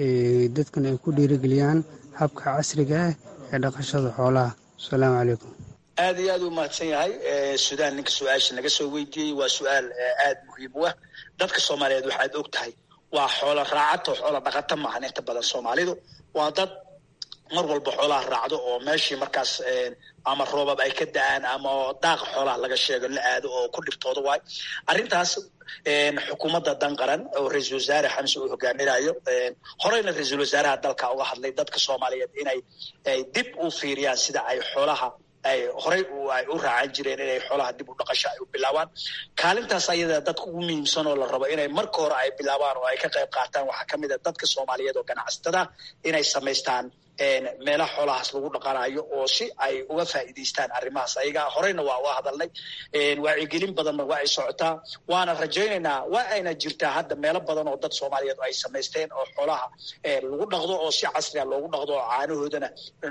dadkan ay ku dhiirigeliyaan habka casriga ah ee dhaqashada xoolaha asalaamu calaykum aada iyo aad u mahadsan yahay suudaan ninka su-aasha naga soo weydiiyey waa su-aal aada muhiim u ah dadka soomaaliyeed waxaad og tahay waa xoolo raacato xoolo dhaqato maahan inta badan soomaalidu waa dad mar walba xoolaha raacdo oo meeshii markaas ama roobab ay ka da-aan ama daaqa xoolaha laga sheego la aado oo ku dhibtooda waay arrintaas xukuumadda dan qaran oo ra-iisul wasaare xamse uu hogaaminayo horeyna ra-iisul wasaaraha dalka uga hadlay dadka soomaaliyeed inay dib u fiiriyaan sida ay xoolaha ay horey ay u raacan jireen inay xoolaha dib u dhaqasho ay u bilaabaan kaalintaas ayada dadka ugu muhiimsan oo la rabo inay marka hore ay bilaabaan oo ay ka qayb qaataan waxaa ka mid a dadka soomaaliyeed oo ganacsatada inay samaystaan meelaha xoolahaas lagu dhaqanayo oo si ay uga faa'iidaystaan arrimahaas ayaga horeyna waa uga hadalnay wacyigelin badanna waa ay socotaa waana rajaynaynaa waa ayna jirtaa hadda meelo badan oo dad soomaaliyeed ay samaysteen oo xoolaha lagu dhaqdo oo si casriga loogu dhaqdo oo caanahoodana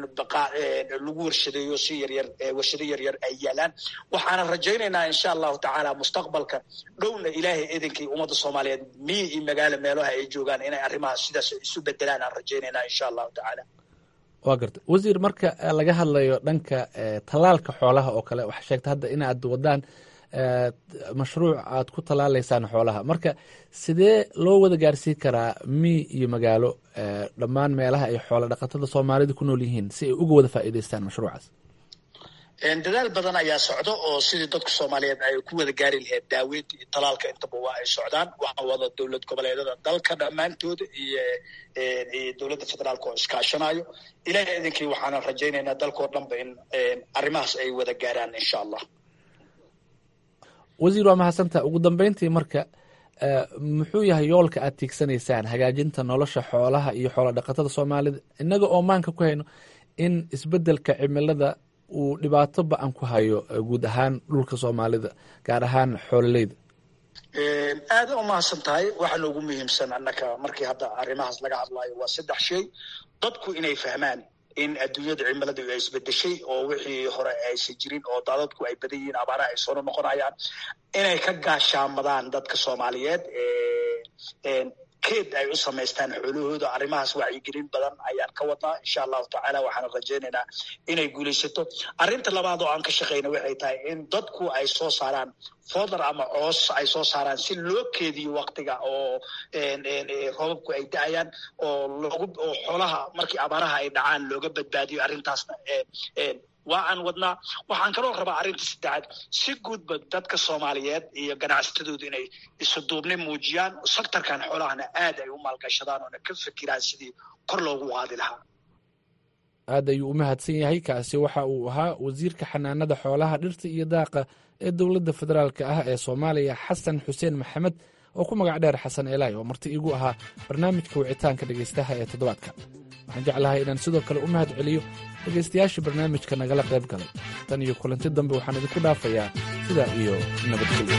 lagu warshadeeyo si yaryar warshado yaryar ay yaalaan waxaana rajaynaynaa insha allahu tacaala mustaqbalka dhowna ilaahay idinkii ummadda soomaaliyeed miyi iyo magaalo meelaha ay joogaan inay arrimahaas sidaas isu bedelaan aan rajaynaynaa insha allahu tacaala waa garta wasiir marka laga hadlayo dhanka tallaalka xoolaha oo kale waxaa sheegta hadda inaad wadaan mashruuc aad ku tallaalaysaan xoolaha marka sidee loo wada gaarsiin karaa miy iyo magaalo dhammaan meelaha ay xoola dhaqatada soomaalida ku nool yihiin si ay uga wada faa'iidaystaan mashruucaas dadaal badan ayaa socdo oo sidii dadka soomaaliyeed ay ku wada gaari lahayd daaweynta iyo talaalka intaba waa ay socdaan waxaa wada dowlad goboleedada dalka dhammaantooda iyo iyo dowladda federaalka oo iskaashanayo ilaah idinkii waxaana rajaynaynaa dalkao dhanba in arrimahaas ay wada gaaraan insha allah wasiir waa mahadsantaa ugu dambeyntii marka muxuu yahay yoolka aad tiigsanaysaan hagaajinta nolosha xoolaha iyo xoola dhaqatada soomaalida innaga oo maanka ku hayno in isbeddelka cimilada uu dhibaato ba-an ku hayo guud ahaan dhulka soomaalida gaar ahaan xoololeyda aada u mahadsan tahay waxaa noogu muhiimsan annaka markii hadda arrimahaas laga hadlayo waa saddex shay dadku inay fahmaan in adduunyada cimiladu ay isbedeshay oo wixii hore aysan jirin oo daadadku ay badan yihiin abaaraha ay soo noqonayaan inay ka gaashaamadaan dadka soomaaliyeed keed ay u samaystaan xoolahooda arrimahaas wacyigelin badan ayaan ka wadnaa insha allahu tacaala waxaana rajaynaynaa inay guulaysato arrinta labaad oo aan ka shaqayna waxay tahay in dadku ay soo saaraan fodar ama coos ay soo saaraan si loo keediyo waktiga oo roobabku ay da-ayaan oo loogu oo xoolaha markii abaaraha ay dhacaan looga badbaadiyo arrintaasna waa aan wadnaa waxaan kaloo rabaa arrinta saddexaad si guudba dadka soomaaliyeed iyo ganacsatadooda inay isuduubni muujiyaan sektorkan xoolahana aad ay u maalgashadaan oona ka fikiraan sidii kor loogu qaadi lahaa aad ayuu u mahadsan yahay kaasi waxa uu ahaa wasiirka xanaanada xoolaha dhirta iyo daaqa ee dowladda federaalka ah ee soomaaliya xasan xuseen maxamed oo ku magac dheer xasan eelaay oo marti iigu ahaa barnaamijka wicitaanka dhegaystaha ee toddobaadka waxaan jeclahay inaan sidoo kale u mahad celiyo dhegaystayaashii barnaamijka nagala qayb galay tan iyo kulanti dambe waxaan idinku dhaafayaa sidaa iyo nabadgelyo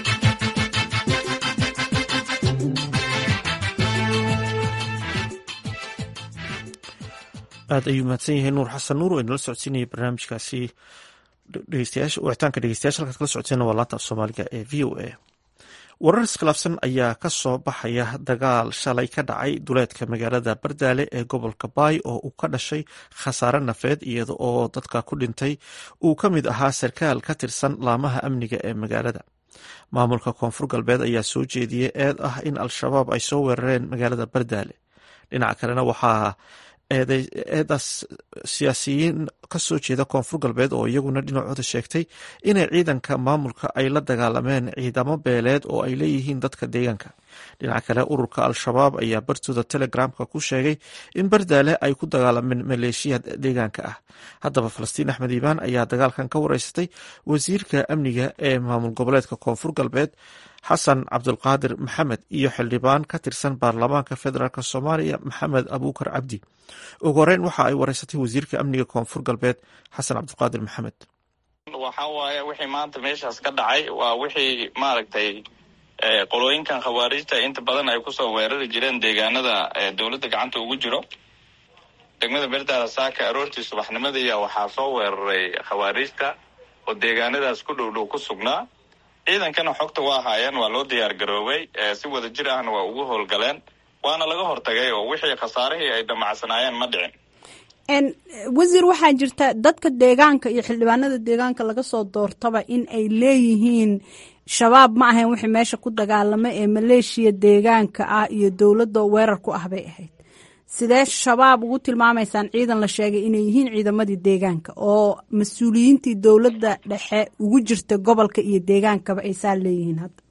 aad ayuu mahadsan yahay nuur xasan nuur oo inala socodsiinaya barnaamijkaasi wicitaanka dhegeystayaasha halkaad kala socoteen waa laanta af soomaaliga ee v o a warar iskhilaafsan ayaa ka soo baxaya dagaal shalay ka dhacay duleedka magaalada bardaale ee gobolka baay oo uu ka dhashay khasaare nafeed iyada oo dadka ku dhintay uu ka mid ahaa sarkaal ka tirsan laamaha amniga ee magaalada maamulka koonfur galbeed ayaa soo jeediyey eed ah in al-shabaab ay soo weerareen magaalada bardaale dhinaca kalena waxaa eedaas siyaasiyiin kasoo jeeda koonfur galbeed oo iyaguna dhinacooda sheegtay inay ciidanka maamulka ay la dagaalameen ciidamo beeleed oo ay leeyihiin dadka deegaanka dhinaca kale ururka al-shabaab ayaa bartooda telegramka ku sheegay in bardaale ay ku dagaalameen maleeshiya deegaanka ah haddaba falastiin axmed iibaan ayaa dagaalkan ka wareysatay wasiirka amniga ee maamul goboleedka koonfur galbeed xasan cabdulqaadir maxamed iyo xildhibaan ka tirsan baarlamaanka federaalk soomaaliya maxamed abuukar cabdi ugu horeyn waxa ay wareysatay wasiirka amniga koonfur galbeed xasan cabdulqaadir maxamed waxa waaye wixii maanta meeshaas ka dhacay waa wixii maaragtay qolooyinkan khawaarijta inta badan ay kusoo weerari jireen deegaanada dowladda gacanta ugu jiro degmada berdaala saaka aroortii subaxnimadiiya waxaa soo weeraray khawaarijta oo deegaanadaas ku dhow dhow ku sugnaa ciidankana xogta waa haayeen waa loo diyaar garoobay si wada jir ahna waa ugu howlgaleen waana laga hortagay oo wixii khasaarihii ay damacsanaayeen ma dhicin wasiir waxaa jirta dadka deegaanka iyo xildhibaanada deegaanka laga soo doortaba in ay leeyihiin shabaab ma ahayn wixii meesha ku dagaalama ee maleeshiya deegaanka ah iyo dowladda weerar ku ah bay ahayd sidee shabaab ugu tilmaamaysaan ciidan la sheegay inay yihiin ciidamadii deegaanka oo mas-uuliyiintii dowladda dhexe ugu jirta gobolka iyo deegaankaba ay saa leeyihiin hadda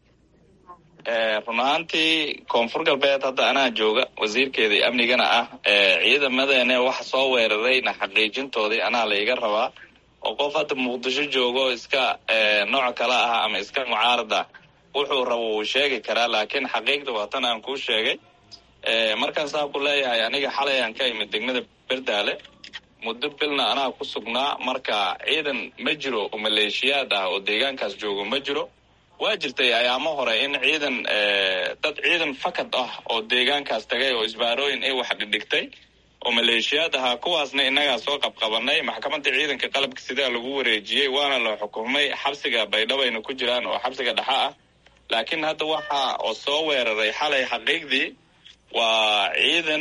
run ahaantii koonfur galbeed hadda anaa jooga wasiirkeedii amnigana ah ciidamadeene waxa soo weerarayna xaqiijintoodii anaa laiga rabaa oo qof hadda muqdisho joogo iska nooc kala ah ama iska mucaarada wuxuu rabo wuu sheegi karaa laakiin xaqiiqda waa tan aan kuu sheegay markaan saa ku leeyahay aniga xalay aan ka imid degmada berdaale muddo bilna anaa ku sugnaa marka ciidan ma jiro oo maleeshiyaad ah oo deegaankaas joogo ma jiro waa jirtay ayaamo hore in ciidan dad ciidan fakad ah oo deegaankaas tagay oo isbaarooyin ay wax dhidhigtay oo maleeshiyaad ahaa kuwaasna innagaa soo qabqabanay maxkamadda ciidanka qalabka sidaa lagu wareejiyey waana la xukumay xabsiga baydhabayna ku jiraan oo xabsiga dhexa ah laakiin hadda waxa oo soo weeraray xalay xaqiiqdii waa ciidan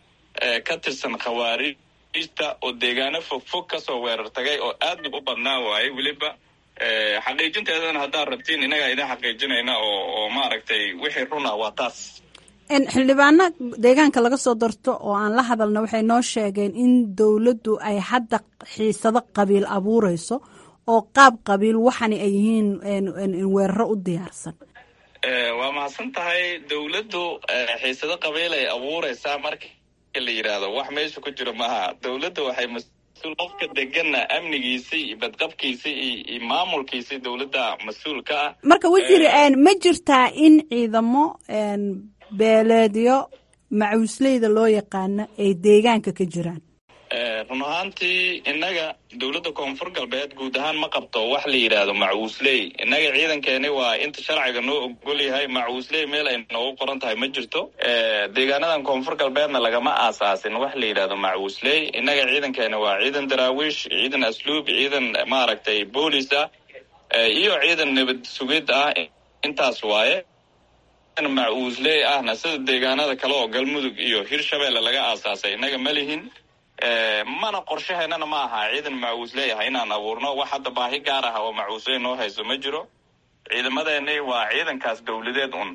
ka tirsan khawaariijta oo deegaano fog fog kasoo weerar tagay oo aadna u badnaa waaye weliba xaqiijinteedana haddaad rabtiin innagaa idin xaqiijinayna oo oo maaragtay wixii runa waa taas xildhibaano deegaanka laga soo darto oo aan la hadalna waxay noo sheegeen in dowladdu ay hadda xiisado qabiil abuureyso oo qaab qabiil waxani ay yihiin weeraro u diyaarsan waa mahadsan tahay dowladdu xiisado qabiil ay abuureysaa marka la yidhaahdo wax meesha ku jiro maaha dowladda waxay mas-uul qofka degana amnigiisii iyo badqabkiisii iyo maamulkiisii dowladda mas-uul ka ah marka wasiir ma jirtaa in ciidamo beeleedyo macuusleyda loo yaqaano ay deegaanka ka jiraan run ahaantii innaga dowladda koonfur galbeed guud ahaan ma qabto wax la yidhaahdo macuusley innaga ciidankeeni waa inta sharciga noo ogol yahay macuusley meel ay noogu qoran tahay ma jirto deegaanadan koonfur galbeedna lagama aasaasin wax la yidhaahdo macuusley innaga ciidankeeni waa ciidan daraawiish ciidan asluub ciidan maaragtay boolis ah iyo ciidan nabad sugid ah intaas waaye macuusley ahna sida deegaanada kale oo galmudug iyo hirshabeelle laga aasaasay innaga ma lihin mana qorshaheennana ma aha ciidan macuusley ah inaan abuurno wax hadda baahi gaar ah oo macuusley noo hayso ma jiro ciidamadeeni waa ciidankaas dowladeed un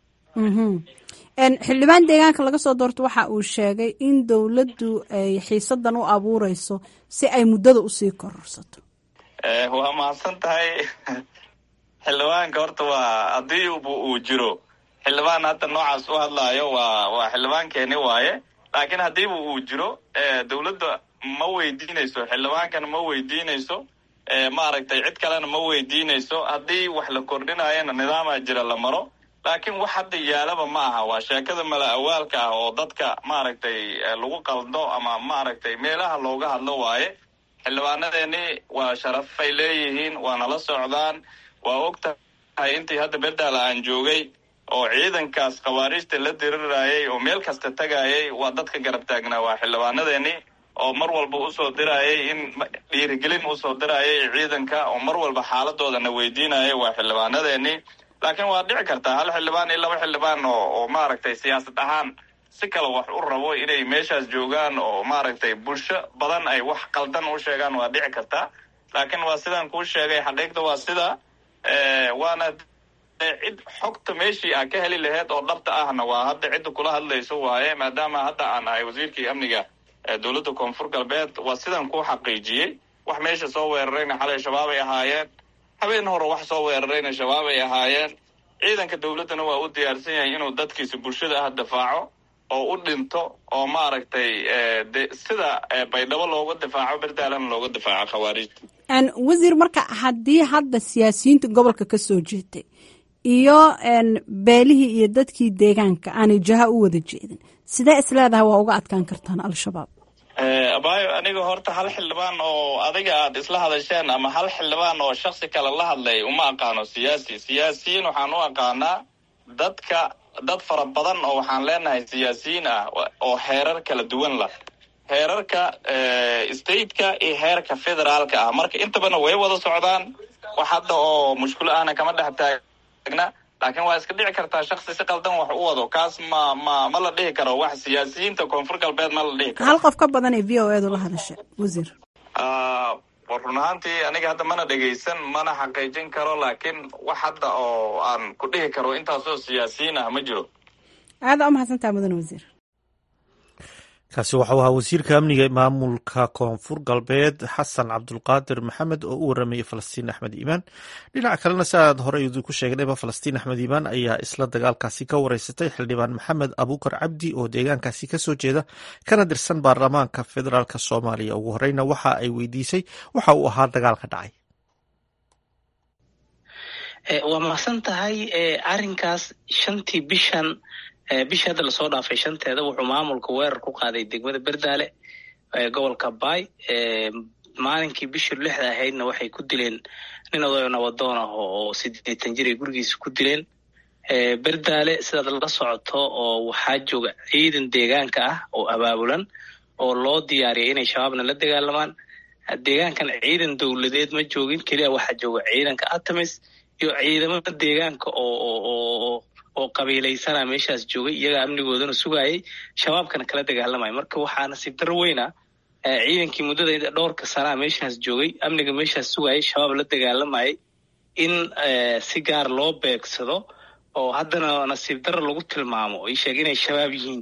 xildhibaan deegaanka laga soo doorto waxa uu sheegay in dowladdu ay xiisadan u abuureyso si ay muddada usii kororsato waa mahadsan tahay xildhibaanka horta waa haddii uu jiro xildhibaan hadda noocaas u hadlaayo waa waa xildhibaankeeni waaye laakiin haddiiba uu jiro dowladda ma weydiinayso xildhibaankana ma weydiinayso maaragtay cid kalena ma weydiinayso haddii wax la kordhinayana nidaamaa jira la maro laakiin wax hadda yaalaba ma aha waa sheekada mala awaalka ah oo dadka maaragtay lagu qaldo ama maaragtay meelaha looga hadlo waaye xildhibaanadeeni waa sharafay leeyihiin waa nala socdaan waa og tahay intii hadda berdaala aan joogay oo ciidankaas khawaariijta la dirirayay oo meel kasta tagayay waa dadka garab taagnaa waa xildhibaanadeeni oo mar walba usoo dirayay in dhiirigelin usoo dirayay ciidanka oo mar walba xaaladooda weydiinayay waa xildhibaanadeeni laakiin waa dhici kartaa hal xildhibaan iyo laba xildhibaan oo oo maaragtay siyaasad ahaan si kale wax u rabo inay meeshaas joogaan oo maaragtay bulsho badan ay wax qaldan u sheegaan waa dhici kartaa laakiin waa sidaan kuu sheegay xaqiiqda waa sida waana cid xogta meeshii aa ka heli laheyd oo dhabta ahna waa hadda cidda kula hadlayso waaye maadaama hadda aan ahay wasiirkii amniga dowladda koonfur galbeed waa sidan kuu xaqiijiyey wax meesha soo weerarayna xalay shabaab ay ahaayeen habeen hore wax soo weerarayna shabaab ay ahaayeen ciidanka dowladdana waa u diyaarsan yahay inuu dadkiisa bulshada ah difaaco oo u dhinto oo maaragtay de sida baydhabo looga difaaco berdaalana looga difaaco khawaariijta wasiir marka haddii hadda siyaasiyiinta gobolka ka soo jeetay iyo beelihii iyo dadkii deegaanka aanay jaha u wada jeedin sidee isleedahay waa uga adkaan kartaan al-shabaab abayo aniga horta hal xildhibaan oo adiga aad isla hadasheen ama hal xildhibaan oo shaksi kale la hadlay uma aqaano siyaasi siyaasiyiin waxaan u aqaanaa dadka dad fara badan oo waxaan leenahay siyaasiyiin ah oo heerar kala duwan lah heerarka stateka iyo heerka federaalka ah marka intabana way wada socdaan wax hadda oo mushkulo ahna kama dhex taagna laakiin waa iska dhici kartaa shaksi si qaldan wax u wado kaas ma ma ma la dhihi karo wax siyaasiyiinta koonfur galbeed ma la dhihi karo hal qof ka badan ee v o edu la hadashay wasiir run ahaantii aniga hadda mana dhegaysan mana xaqiijin karo laakiin wax hadda oo aan ku dhihi karo intaasoo siyaasiyiin ah ma jiro aada u mahadsantaha mudane wasiir kaasi waxau ahaa wasiirka amniga maamulka koonfur galbeed xasan cabdulqaadir maxamed oo u waramayay falastiin axmed iimaan dhinaca kalena si aad horey idinku sheegnayba falastiin axmed iimaan ayaa isla dagaalkaasi ka wareysatay xildhibaan maxamed abuukar cabdi oo deegaankaasi kasoo jeeda kana dirsan baarlamaanka federaalk soomaaliya ugu horeyna waxa ay weydiisay waxa uu ahaa dagaalka dhacay waa mahadsan tahay arinkaas shantii bishan bishii hadda lasoo dhaafay shanteeda wuxuu maamulka weerar ku qaaday degmada berdaale gobolka baay maalinkii bishii lixda ahaydna waxay ku dileen nin odayo nabadoon ah oo sideetan jir ay gurigiisa ku dileen berdaale sidaad la socoto oo waxaa jooga ciidan deegaanka ah oo abaabulan oo loo diyaariyay inay shabaabna la dagaalamaan deegaankan ciidan dowladeed ma joogin keliya waxaa jooga ciidanka atamis iyo ciidamada deegaanka oo oo qabiilaysana meeshaas joogay iyaga amnigoodana sugayay shabaabkana kala dagaalamaya marka waxaa nasiib daro weyna ciidankii muddada dhowrka sanaa meeshaas joogay amniga meeshaas sugayay shabaab la dagaalamayay in si gaar loo beegsado oo haddana nasiib daro lagu tilmaamo ii sheeg inay shabaab yihiin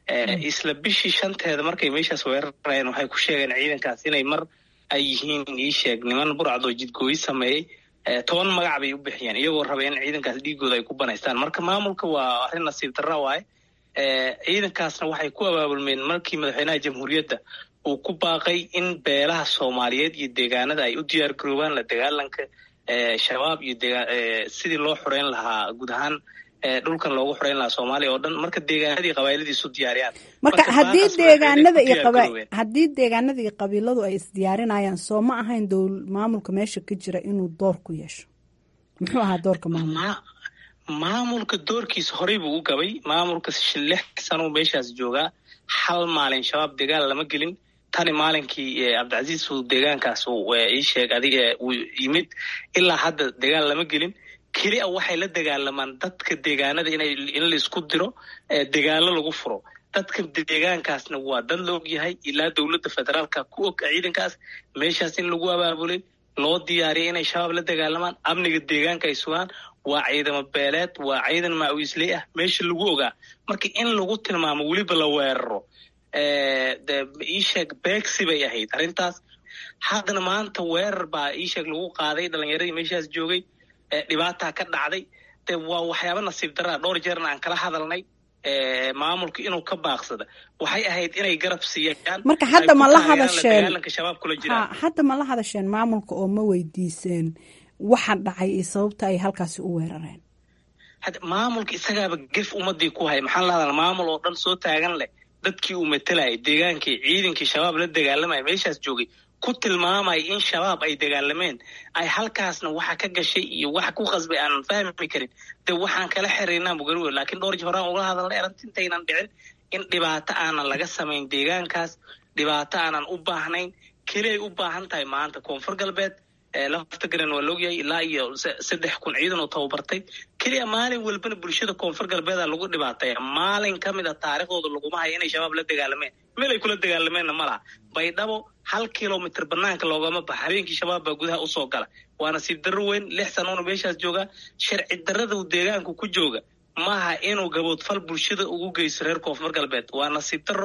isla bishii shanteeda markay meeshaas weerarayeen waxay ku sheegeen ciidankaas inay mar ay yihiin ii sheeg niman burcadoo jidgooyi sameeyey toban magac bay u bixiyeen iyagoo raba in ciidankaas dhiigooda ay ku banaystaan marka maamulka waa arrin nasiib darra waaye ciidankaasna waxay ku abaabulmeen markii madaxweynaha jamhuuriyadda uu ku baaqay in beelaha soomaaliyeed iyo deegaanada ay u diyaar garoobaan la dagaalanka shabaab iyo sidii loo xoreyn lahaa guud ahaan dhulkan loogu xoreyn lahaa soomaaliya oo dhan marka deegaanadii qabaailadii isu diyaariyaan marka haddii deegaanada iyo haddii deegaanada iyo qabiiladu ay isdiyaarinayaan soo ma ahayn dowl maamulka meesha ka jira inuu door ku yeesho muxuu ahaa doorka maamulka maamulka doorkiisa horey buu u gabay maamulka lix sanuu meeshaas joogaa hal maalin shabaab dagaal lama gelin tani maalinkii cabdicasiis uu deegaankaas ii sheeg adig uu yimid ilaa hadda dagaal lama gelin kelia waxay la dagaalamaan dadka deegaanada in laisku diro dagaalo lagu furo dadka deegaankaasna waa dad la og yahay ilaa dowladda federaalka ku og ciidankaas meeshaas in lagu abaabulay loo diyaariyay inay shabaab la dagaalamaan amniga deegaanka ay sugaan waa ciidamo beeleed waa ciidan maawiisley ah meesha lagu ogaa marka in lagu tilmaamo weliba la weeraro iisheeg beegsi bay ahayd arrintaas haddana maanta weerar baa iisheeg lagu qaaday dhalinyaradii meeshaas joogay dhibaataa ka dhacday de waa waxyaaba nasiib daraa dhowr jeerna aan kala hadalnay maamulka inuu ka baaqsada waxay ahayd inay garab siiyaan marka hadda ma la hadasheen dagaalanka shabaab kula jiraan hadda ma la hadasheen maamulka oo ma weydiiseen waxa dhacay iyo sababta ay halkaasi u weerareen maamulka isagaaba gef ummadii ku haya maxaa la hadal maamul oo dhan soo taagan leh dadkii uu matalayay deegaankii ciidankii shabaab la dagaalamaya meeshaas joogay ku tilmaamaya in shabaab ay dagaalameen ay halkaasna waxa ka gashay iyo waxa ku qasbay aanan fahmi karin de waxaan kala xiriirnaa mugarowe laakiin dhowr ji horaan ugala hadalnay arintintaynan dhicin in dhibaato aanan laga samayn deegaankaas dhibaato aanan u baahnayn keliay u baahan tahay maanta koonfur galbeed lafta garan waa laogyahay ilaa iyo saddex kun ciidan oo tababartay keliya maalin walbana bulshada koonfur galbeeda lagu dhibaataya maalin ka mid a taariikhdooda laguma hayo inay shabaab la dagaalameen meel ay kula dagaalameenna ma laha baydhabo hal kilomitr banaanka loogama baxa habeenkii shabaab baa gudaha usoo gala waa nasiib darro weyn lix sanoona meeshaas joogaa sharci darrada uu deegaanku ku jooga maaha inuu gaboodfal bulshada ugu geysto reer koonfur galbeed waa nasiib darro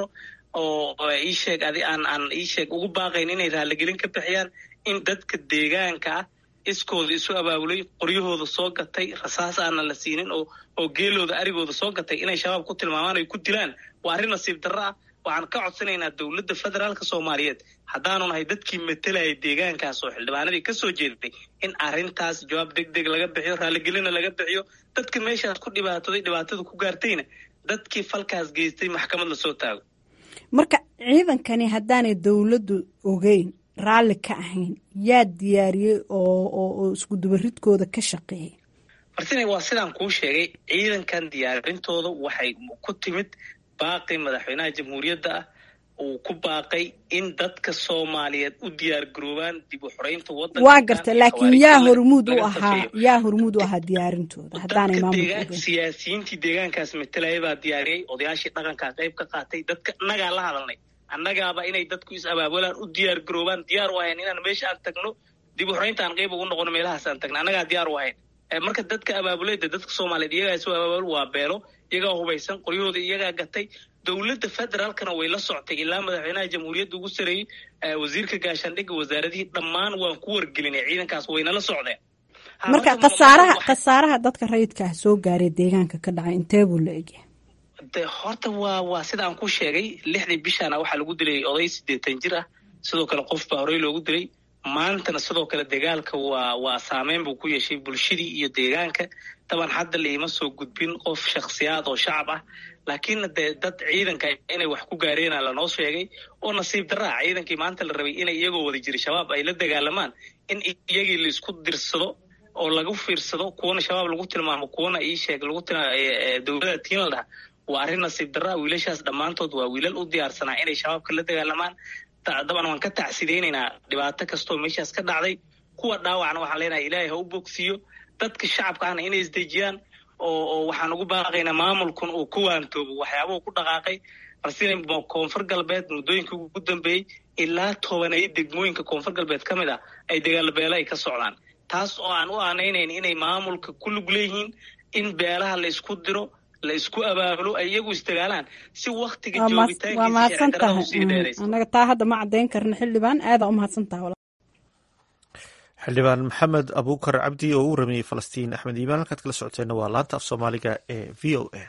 oo iisheeg adi aan aan iisheeg ugu baaqayn inay raaligelin ka bixiyaan in dadka deegaanka ah iskooda isu abaabulay qoryahooda soo gatay rasaas aanan la siinin oo oo geelooda arigooda soo gatay inay shabaab ku tilmaamaan ay ku dilaan waa arrin nasiib darro ah waxaan ka codsanaynaa dowladda federaalka soomaaliyeed haddaanu nahay dadkii matalayay deegaankaas oo xildhibaanadii ka soo jeeday in arrintaas jawaab deg deg laga bixiyo raaligelina laga bixiyo dadka meeshaas ku dhibaatooday dhibaatada ku gaartayna dadkii falkaas geystay maxkamad lasoo taago marka ciidankani haddaanay dowladdu ogeyn raalli ka ahayn yaa diyaariyey oo oo iskudubaridkooda ka shaqeeyay martina waa sidaan kuu sheegay ciidankan diyaarintooda waxay ku timid baaqi madaxweynaha jamhuuriyadda ah uu ku baaqay in dadka soomaaliyeed u diyaar garoobaan dib u xoreynta wadanka waa garta laakiin yaa hormuud u ahaa yaa hormuud u ahaa diyaarintooda haddaanay maamulka ogeyn siyaasiyiintii deegaankaas matalaya baa diyaariyey odayaashii dhaqankaa qayb ka qaatay dadka annagaa la hadalnay annagaaba inay dadku is abaabulaan u diyaar garoobaan diyaar u ahayn inaan meesha aan tagno dib u xoreynta aan qayb ugu noqono meelahaas aan tagno annagaa diyaar u ahayn marka dadka abaabuleyda dadka soomaaliyeed iyagaa isu abaabul waa beelo iyagaa hubaysan qoryahooda iyagaa gatay dowladda federaalkana way la soctay ilaa madaxweynaha jamhuuriyadda ugu sareeyey wasiirka gaashaandhigga wasaaradihii dhammaan waan ku wargelinay ciidankaas wayna la socdeen marka khasaaraha khasaaraha dadka rayidka ah soo gaaray deegaanka ka dhacay intee buu la egyahay de horta waa waa sida aan ku sheegay lixdii bishaana waxaa lagu dilay oday siddeetan jir ah sidoo kale qof baa horey loogu dilay maantana sidoo kale dagaalka waa waa saameyn buu ku yeeshay bulshadii iyo deegaanka taban hadda laima soo gudbin qof shakhsiyaad oo shacab ah laakiinna dee dad ciidanka inay wax ku gaareenaa lanoo sheegay oo nasiib daraa ciidankii maanta la rabay inay iyagoo wada jira shabaab ay la dagaalamaan in iyagii laisku dirsado oo lagu fiirsado kuwana shabaab lagu tilmaamo kuwana ii sheeg lagu dowlada tiin la dhaha waa arrin nasiib daraa wiilashaas dhammaantood waa wiilal u diyaarsanaa inay shabaabka la dagaalamaan daban waan ka tacsidaynaynaa dhibaato kastoo meeshaas ka dhacday kuwa dhaawacna waxaan leenahay ilaahay ha u bogsiiyo dadka shacabka ahna inay isdejiyaan oo oo waxaan ugu baaqaynaa maamulkun uu ku waantoobo waxyaabuhu ku dhaqaaqay balse koonfur galbeed muddooyinka ugu dambeeyey ilaa tobaneeyo degmooyinka koonfur galbeed ka mid ah ay dagaalbeelo ay ka socdaan taas oo aan u aanaynayn inay maamulka ku lug leeyihiin in beelaha la isku diro la isku abaabulo ay iyagu isdagaalaan si waktiga waa mahadsan tahay annaga taa hadda ma caddayn karna xildhibaan aadaa u mahadsan tahay xildhibaan maxamed abuukar cabdi oo u ramiyey falastiin axmed iimaan halkaad kala socoteenna waa laanta af soomaaliga ee v o a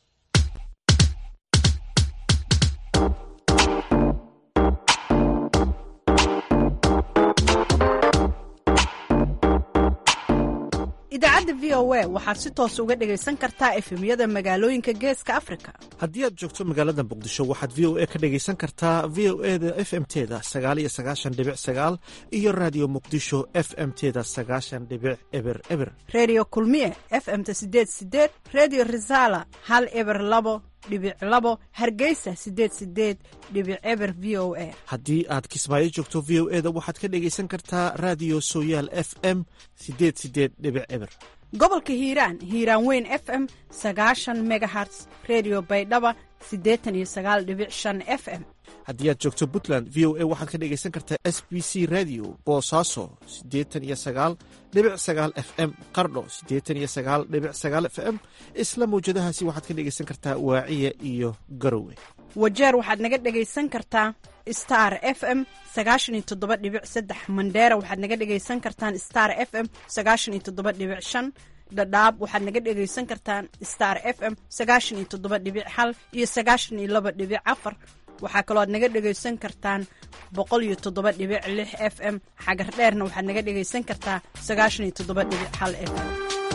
idaacadda v o a waxaad si toos uga dhegaysan kartaa efemyada magaalooyinka geeska afrika haddii aad joogto magaalada muqdisho waxaad v o a ka dhegaysan kartaa v o e da f m teda sagaal iyo sagaashan dhibic sagaal iyo raadiyo muqdisho f m teda sagaashan dhibic eber eber redio kulmiye f m ta sideed sideed redio resala hal eber labo dhibic labo hargeysa sideed sideed dhibic eber v o a haddii aad kismaayo joogto v o e da waxaad ka dhegaysan kartaa raadiyo sooyaal f m sideed sideed dhibic eber gobolka hiiraan hiiraan weyn f m sagaashan megaherts redio baydhaba siddeetan iyo sagaal dhibic shan f m haddii aad joogto puntland v o a waxaad ka dhegaysan kartaa s b c radio boosaaso siddeetan iyo sagaal dhibic sagaal f m qardho siddeetan iyo sagaal dhibic sagaal f m isla mawjadahaasi waxaad ka dhegaysan kartaa waaciya iyo garowe wajeer waxaad naga dhegaysan kartaa star f m sagaashan iyo toddoba dhibic saddex mandheera waxaad naga dhegaysan kartaan star f m sagaashan iyo toddoba dhibic shan dhadhaab waxaad naga dhegaysan kartaan star f m sagaashan iyo toddoba dhibic hal iyo sagaashan iyo laba dhibic afar waxaa kaloo aad naga dhegaysan kartaan boqol iyo toddoba dhibic lix f m xagar dheerna waxaad naga dhegaysan kartaa sagaashan iyo toddoba dhibic hal f m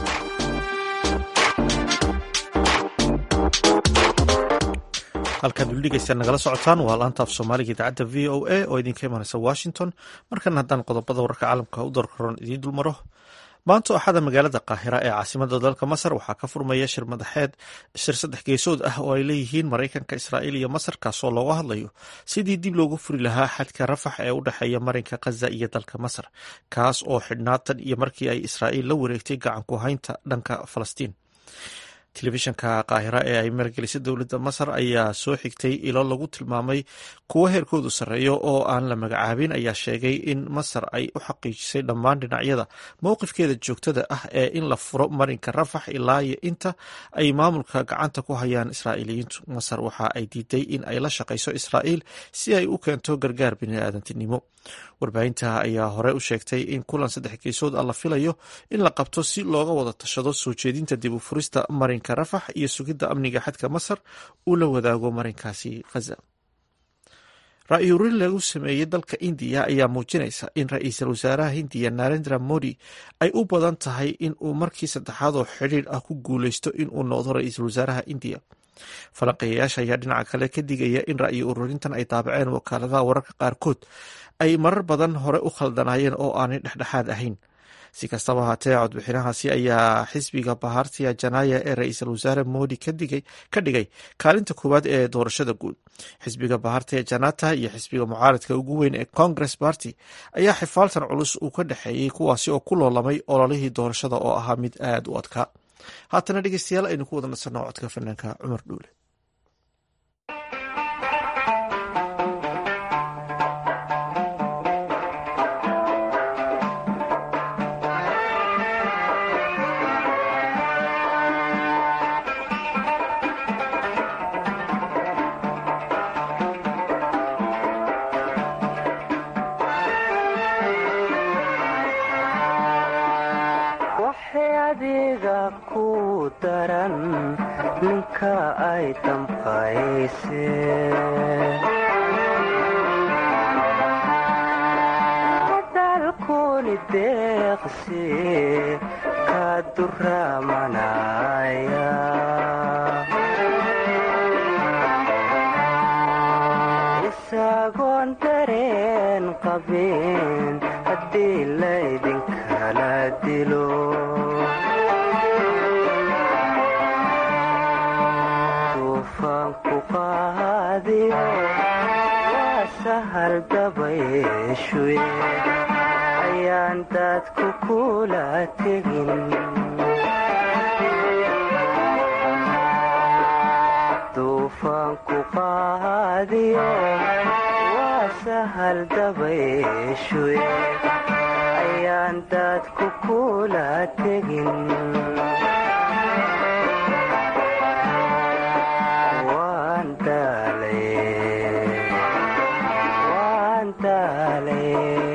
halkaad weli dhegeysta nagala socotaan waa laanta af soomaaliga idaacadda v o a oo idinka imanaysa washington markana haddaan qodobada wararka caalamka u darkaroon idiin dulmaro maanta axada magaalada qaahira ee caasimada dalka masar waxaa ka furmaya shir madaxeed shir saddex geesood ah oo ay leeyihiin maraykanka israa'iil iyo masar kaasoo looga hadlayo sidii dib loogu furi lahaa xadka rafax ee u dhexeeya marinka khaza iyo dalka masar kaas oo xidhnaa tan iyo markii ay israa'iil la wareegtay gacan ku haynta dhanka falastiin telefishanka qaahira ee ay maalgelisay dowladda masar ayaa soo xigtay ilo lagu tilmaamay kuwo heerkoodu sarreeyo oo aan la magacaabin ayaa sheegay in masar ay u xaqiijisay dhammaan dhinacyada mowqifkeeda joogtada ah ee in la furo marinka rafax ilaa iyo inta ay maamulka gacanta ku hayaan israa'iiliyiintu masar waxa ay diiday in ay la shaqayso israa'iil si ay u keento gargaar biniaadantinimo warbaahinta ayaa hore u sheegtay in kulan saddex geesood ah la filayo in la qabto si looga wada tashado soo jeedinta dib u furista marinka rafax iyo sugidda amniga xadka masar uu la wadaago marinkaasi khaza ra-yu urin lagu sameeyey dalka indiya ayaa muujinaysa in ra-iisul wasaaraha hindiya narendra modi ay u badan tahay in uu markii saddexaad oo xidhiir ah ku guuleysto in uu noqdo ra-iisul wasaaraha indiya falanqeeyayaasha ayaa dhinaca kale ka digaya in ra'yi ururintan ay daabaceen wakaaladaha wararka qaarkood ay marar badan hore u khaldanaayeen oo aanay dhexdhexaad ahayn si kastaba haatee codbixinahaasi ayaa xisbiga bahartiya janaya ee ra-iisul wasaare modi ka dhigay kaalinta koowaad ee doorashada guud xisbiga bahartiya janata iyo xisbiga mucaaradka ugu weyn ee congress party ayaa xifaaltan culus uu ka dhexeeyey kuwaasi oo ku loolamay ololihii doorashada oo ahaa mid aad u adkaa haatana dhegeystayaal aynu ku wada nasanno codka fanaanka cumar dhuule ninka ay damqayse dalkuni deeqsi ka duramanaya isagoon dareen qabin haddii laydinkala dilo duufaanku qaadiyo waa sahal dabayshuye ayaan dadku kula tegin duufaanku qaadiyo waa sahal dabayshuye ayaan dadku kula tegin waan daalay waan daalay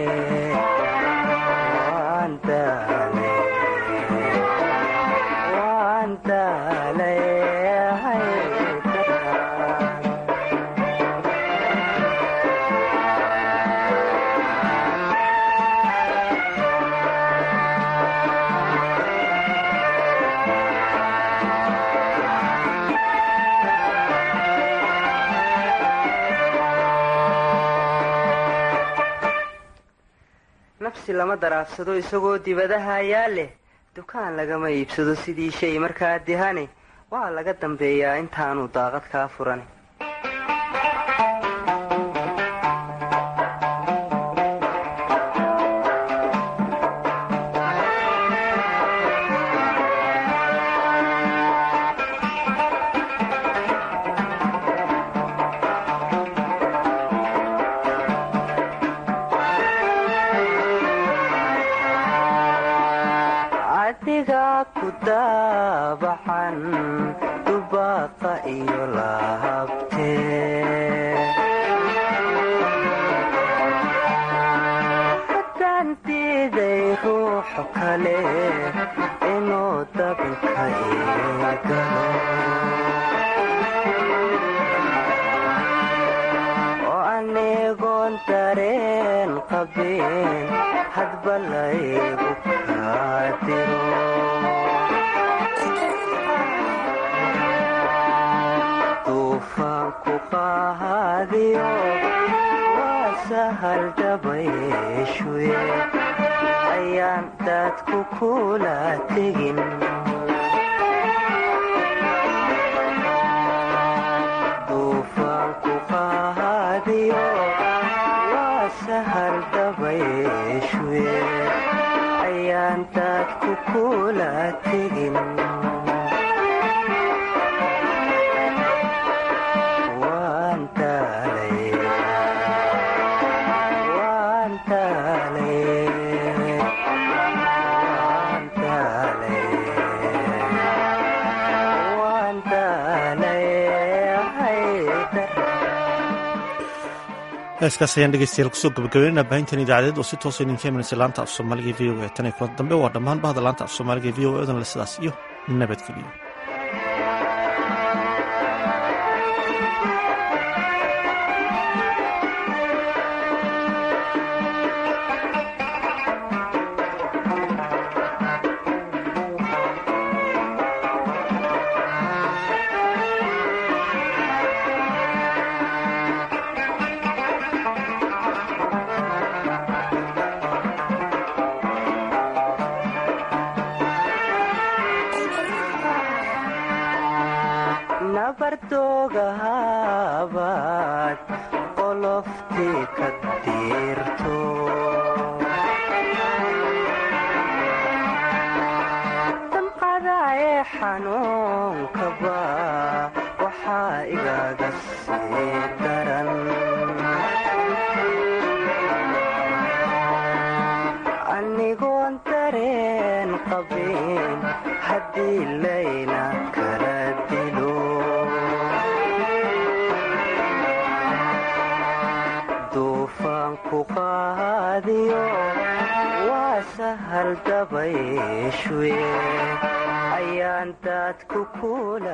waan daalay waan daalay nafsi lama daraafsado isagoo dibadaha ayaa leh dukaan lagama iibsado sidii shay markaa dihane waa laga dambeeyaa intaanu daaqad kaa furan adiga ku daabacan dubaaqa iyo lahabtee haddaan diiday ruuxo kale inuu dabinka iigalo oo anigoon dareen qabin hadba laygu kaadiro duufaanku qaadiyo waa sahal dabayshuye ayaan dadku kula tegin duufaanku qaadiyo waa sahal dabayshuye ayaan dadku kula tegin waan daalay waan daalay waan daalay waan daalay heeskaas ayaan dhegeystayaal kusoo gabagabeynaa baahintan idaacadeed oo si toosa idinka imanaysa laanta af soomaaliga v o e tan iyo kulan dambe waa dhammaan bahda laanta af soomaaliga v o e odan le sidaas iyo nabadgeliyo nabardoogahabaad qoloftii ka diirto damqada ee xanuunkaba waxaa igaga sii daran anigoon dareen qabin haddii layna kala dilo duufaanku qaadiyo waa sahal dabayshuye ayaan dadku kula